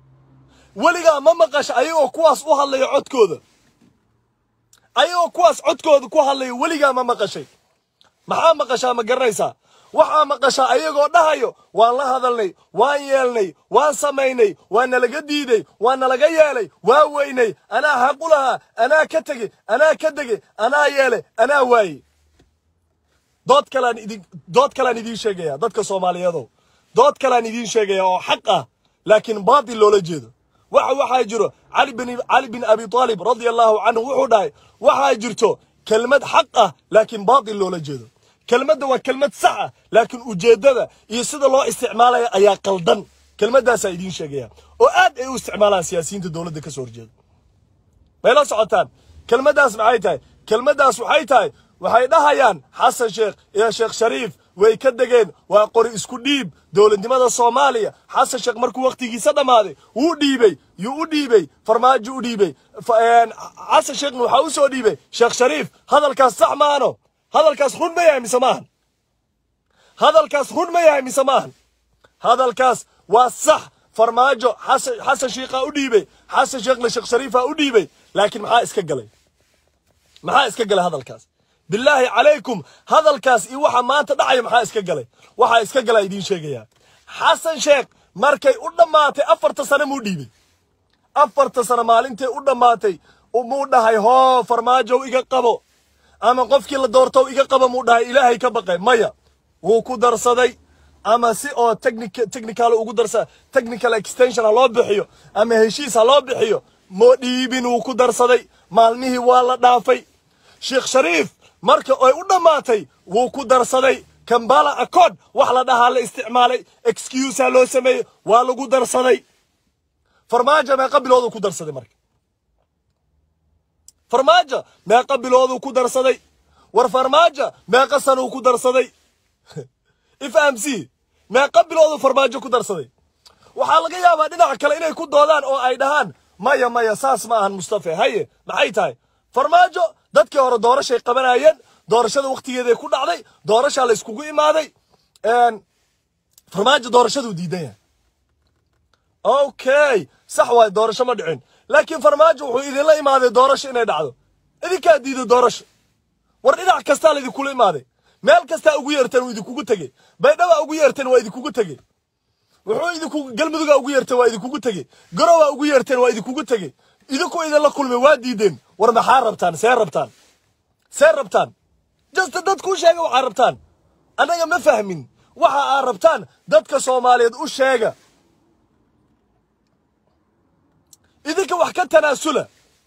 [SPEAKER 1] weligaa ma maqasha ayagoo kuwaas u hadlaya codkooda ayagoo kuwaas codkooda ku hadlaya weligaa ma maqashay maxaa maqashaa ma garanaysaa waxaa maqashaa ayagoo dhahayo waan la hadalnay waan yeelnay waan samaynay waa nalaga diiday waa nalaga yeelay waa weynay anaa xaq u lahaa anaa ka tegey anaa ka degey anaa yeelay anaa waayey dood kalaan idin dood kalaan idiin sheegaya dadka soomaaliyeedow dood kalaan idiin sheegaya oo xaq ah laakiin baatil loola jeedo waxa waxaa jiro cali bin cali bin abi talib radia allahu canhu wuxuu dhahay waxaa jirto kelmad xaq ah laakiin baatil loola jeedo kelmadda waa kelmad sax ah laakiin ujeeddada iyo sida loo isticmaalaya ayaa qaldan kelmaddaasaa idiin sheegaya oo aad ay u isticmaalaan siyaasiyiinta dowladda ka soo horjeeda may la socotaan kelmaddaas maxay tahay kelmaddaas waxay tahay waxay dhahayaan xasan sheekh iyo sheekh shariif way ka degeen waa qori isku dhiib dowladnimada soomaaliya xasan sheekh markuu wakhtigiisa dhammaaday wuu dhiibey yuu u dhiibey farmaajo u dhiibey xasan sheekhna waxaa u soo dhiibey sheekh shariif hadalkaas sax maano hadalkaas run ma yahay mise maahan hadalkaas run ma yahay mise maahan hadalkaas waa sax farmaajo xasan sheikhaa u dhiibey xasan sheekhna sheekh shariifaa u dhiibey laakiin maxaa iska galay maxaa iska galay hadalkaas bilaahi calaykum hadalkaas iyo waxa maanta dhacaya maxaa iska galay waxaa iska galaa idiin sheegayaa xasan sheekh markay u dhammaatay afarta sane muu dhiibey afarta sane maalintay u dhammaatay muu dhahay hoo farmaajow iga qabo ama qofkii la doortow iga qabo muu dhahay ilaahay ka baqay maya wuu ku darsaday ama si oo technical ugu darsa technical extension ha loo bixiyo ama heshiis ha loo bixiyo moo dhiibin wuu ku darsaday maalmihii waa la dhaafay sheekh shariif marka ay u dhammaatay wuu ku darsaday kambala accord wax la dhahaa la isticmaalay excusa loo sameeyey waa lagu darsaday farmaajo meeqa bilooduu ku darsaday marka farmaajo meeqa bilooduu ku darsaday war farmaajo meeqa sanuu ku darsaday ifhamc meeqa bilooduu farmaajo ku darsaday waxaa laga yaabaa dhinaca kale inay ku doodaan oo ay dhahaan maya maya saas ma ahan mustafe haye maxay tahay farmaajo dadkii hore doorashay qabanayeen doorashada wakhtigeeday ku dhacday doorashaa la yskugu imaaday farmaajo doorashaduu diidan yahay okay sax waay doorasho ma dhicin laakiin farmaajo wuxuu idinla imaaday doorasho inay dhacdo idinkaa diiday doorasho war dhinac kastaa la idinkula imaaday meel kastaa ugu yeerteen wuu idinkugu tegey baydhaba ugu yeerteen waa idinkugu tegey wuxuu idinku galmuduga ugu yeerteen waa idinkugu tegey garowaa ugu yeerteen waa idinkugu tegey idinku idinla kulmay waa diideen war maxaa rabtaan see rabtaan see rabtaan jasta dadku sheega waxaa rabtaan annaga ma fahmin waxa aa rabtaan dadka soomaaliyeed u sheega idinka wax ka tanaasula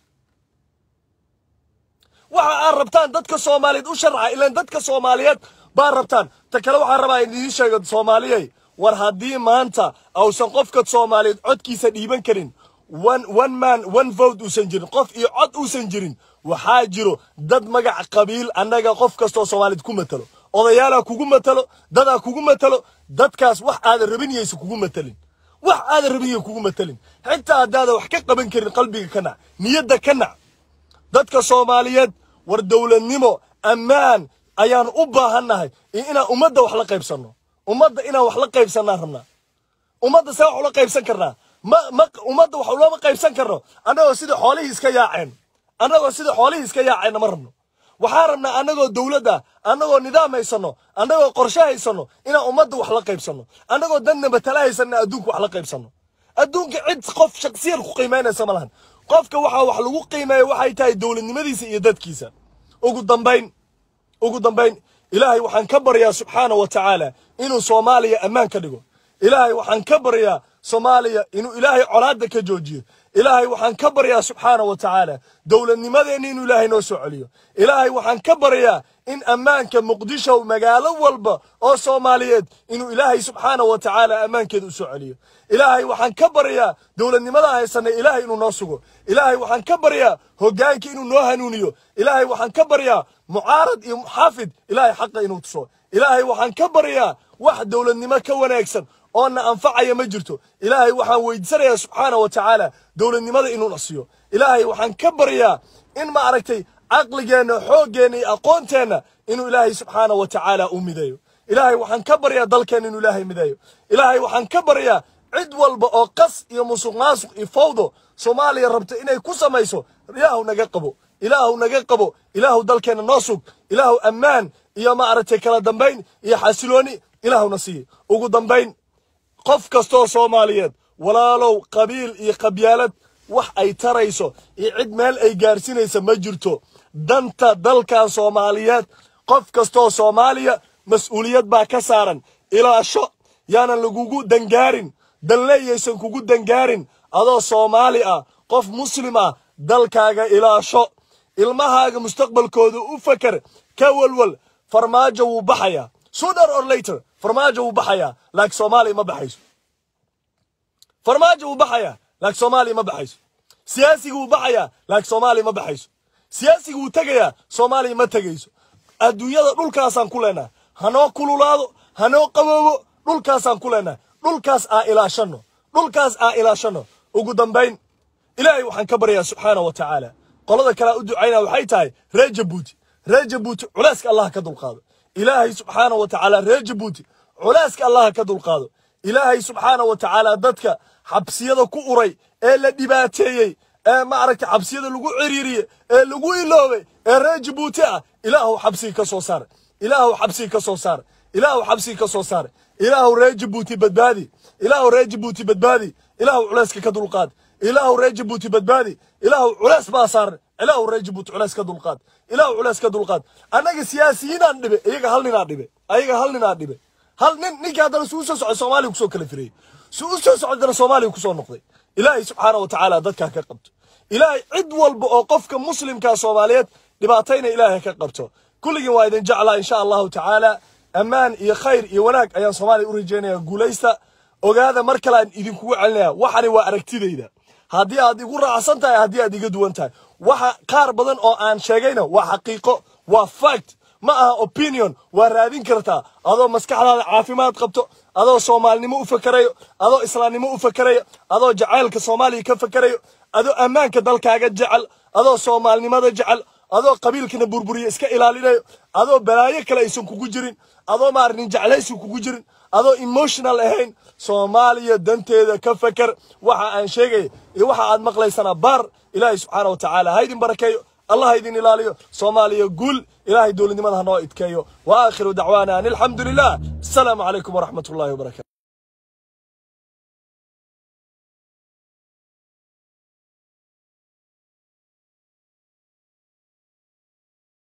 [SPEAKER 1] waxa aad rabtaan dadka soomaaliyeed u sharca ilaan dadka soomaaliyeed baa rabtaan ta kale waxaan rabaa idiin sheego soomaaliyey war haddii maanta ausan qofka soomaaliyeed codkiisa dhiiban karin one one man one vote uusan jirin qof iyo cod uusan jirin waxaa jiro dad magac qabiil annaga qof kastoo soomaaliyed ku matalo odayaalaa kugu matalo dadaa kugu matalo dadkaas wax aadan rabin yaysa kugu matalin wax aadan rabin yay kugu matalin xitaa haddaadan wax ka qaban karin qalbiga ka nac niyadda ka nac dadka soomaaliyeed war dowladnimo ammaan ayaan u baahannahay iyo inaan ummadda wax la qaybsanno ummadda inaan wax la qaybsannaan rabnaa ummadda see wax ula qaybsan karnaa ma ma ummadda wax ulama qaybsan karno annagoo sida xoolihii iska yaaceen annagoo sida xoolihii iska yaaceenna ma rabno waxaa rabnaa annagoo dowladda annagoo nidaam haysanno annagoo qorshe haysanno inaan ummadda wax la qaybsanno annagoo danna matala haysanna adduunka wax la qaybsanno adduunka cid qof shaksiyan ku qiimaynaysa ma lahan qofka waxaa wax lagu qiimeeya waxay tahay dowladnimadiisa iyo dadkiisa ugu dambayn ugu dambayn ilaahay waxaan ka baryaa subxaana wa tacaala inuu soomaaliya ammaan ka dhigo ilaahay waxaan ka baryaa soomaaliya inuu ilaahay colaadda ka joojiyo ilaahay waxaan ka baryaa subxaana wa tacaala dowladnimadeenna inuu ilaahay noo soo celiyo ilaahay waxaan ka baryaa in ammaanka muqdisho magaalo walba oo soomaaliyeed inuu ilaahay subxaana wa tacaala ammaankeeda u soo celiyo ilaahay waxaan ka baryaa dowladnimada haysanay ilaahay inuu noo sugo ilaahay waxaan ka baryaa hoggaanka inuu noo hanuuniyo ilaahay waxaan ka baryaa mucaarad iyo muxaafid ilaahay xaqa inuu tuso ilaahay waxaan ka baryaa wax dowladnimo ka wanaagsan oona anfacaya ma jirto ilaahay waxaan weydiisanayaa subxaana wa tacaala dowladnimada inuu nasiyo ilaahay waxaan ka baryaa in ma aragtay caqligeenna xooggeenna iyo aqoonteenna inuu ilaahay subxaana wa tacaala u mideeyo ilaahay waxaan ka baryaa dalkeenna inuu ilaahay mideeyo ilaahay waxaan ka baryaa cid walba oo qas iyo musuq maasuq iyo fawdo soomaaliya rabta inay ku samayso ilaahu naga qabo ilaahu naga qabo ilaahu dalkeenna noo sug ilaahu ammaan iyo ma aragtay kala dambayn iyo xasilooni ilaahuna siiye ugu dambayn qof kastoo soomaaliyeed walaalow qabiil iyo qabyaalad wax ay tarayso iyo cid meel ay gaarsinaysa ma jirto danta dalkan soomaaliyeed qof kastoo soomaaliya mas-uuliyad baa ka saaran ilaasho yaanan lagugu dangaarin danleeyaysan kugu dangaarin adoo soomaali ah qof muslim ah dalkaaga ilaasho ilmahaaga mustaqbalkooda u fakar ka walwal farmaajo wuu baxayaa sooner or later farmaajo wuu baxayaa laakiin soomaaliya ma baxayso farmaajo wuu baxayaa laakiin soomaaliya ma baxayso siyaasiga wuu baxayaa laakiin soomaaliya ma baxayso siyaasiga wuu tegayaa soomaaliya ma tegayso adduunyada dhulkaasaan ku leenahay hanoo kululaado hanoo qaboobo dhulkaasaan ku leenahay dhulkaas aa ilaashanno dhulkaas aa ilaashanno ugu dambayn ilaahay waxaan ka baryaa subxaana wa tacaala qolada kalea u ducaynaa waxay tahay reer jabuuti reer jabuuti culeyska allah ka dulqaado ilaahay subxaana wa tacaala reer jabuuti culeyska allah ka dulqaado ilaahay subxaana wa tacaala dadka xabsiyada ku uray ee la dhibaateeyey ee maaragta xabsiyada lagu ciriiriyey ee lagu iloobay ee reer jabuuti ah ilaahu xabsigi ka soo saar ilaahu xabsigi ka soo saar ilaahu xabsigi ka soo saar ilaahu reer jabuuti badbaadi ilaahu reer jabuuti badbaadi ilaahu culeyska ka dulqaad ilaahu reer jabuuti badbaadi ilaahu culeys baa saaran ilaahu reer jabuuti culeys ka dulqaad ilaahu culeys ka dulqaad annaga siyaasiyiinaan dhibe iyaga hal ninaa dhibe ayaga hal ninaa dhibe hal nin ninkii haddana suu soo socday soomaaliya kusoo kala firayey suu u soo socdana soomaaliya kusoo noqday ilaahay subxaana wa tacaala dadkaa ka qabto ilaahay cid walba oo qofka muslimkaa soomaaliyeed dhibaatayna ilaahay ka qabto kulligiin waa idin jeclaa insha allahu tacaala ammaan iyo khayr iyo wanaag ayaan soomaaliya u rajaynaya guulaysta ogaada mar kale aan idinkugu celinaya waxani waa aragtidayda haddii aad igu raacsan tahay haddii aad iga duwan tahay waxa qaar badan oo aan sheegayna waa xaqiiqo waa fact ma aha opinion waa raadin kartaa adoo maskaxdaada caafimaad qabto adoo soomaalinimo u fakerayo adoo islaamnimo u fakerayo adoo jacaylka soomaaliya ka fakerayo adoo ammaanka dalkaaga jecel adoo soomaalinimada jecel adoo qabiilkana burburiya iska ilaalinayo adoo balaayo kale aysan kugu jirin adoo maarnin jeclaysi kugu jirin adoo emotional ahayn soomaaliya danteeda ka feker waxa aan sheegaya iyo waxa aad maqlaysana baar ilaahay subxaana wa tacaala ha idin barakeeyo allah ha idin ilaaliyo soomaaliya guul ilaahay dowladnimada ha noo idkeeyo wa aakhiru dacwaana an alxamdu lilah asalaamu calaykum waraxmat ullahi wabarakatu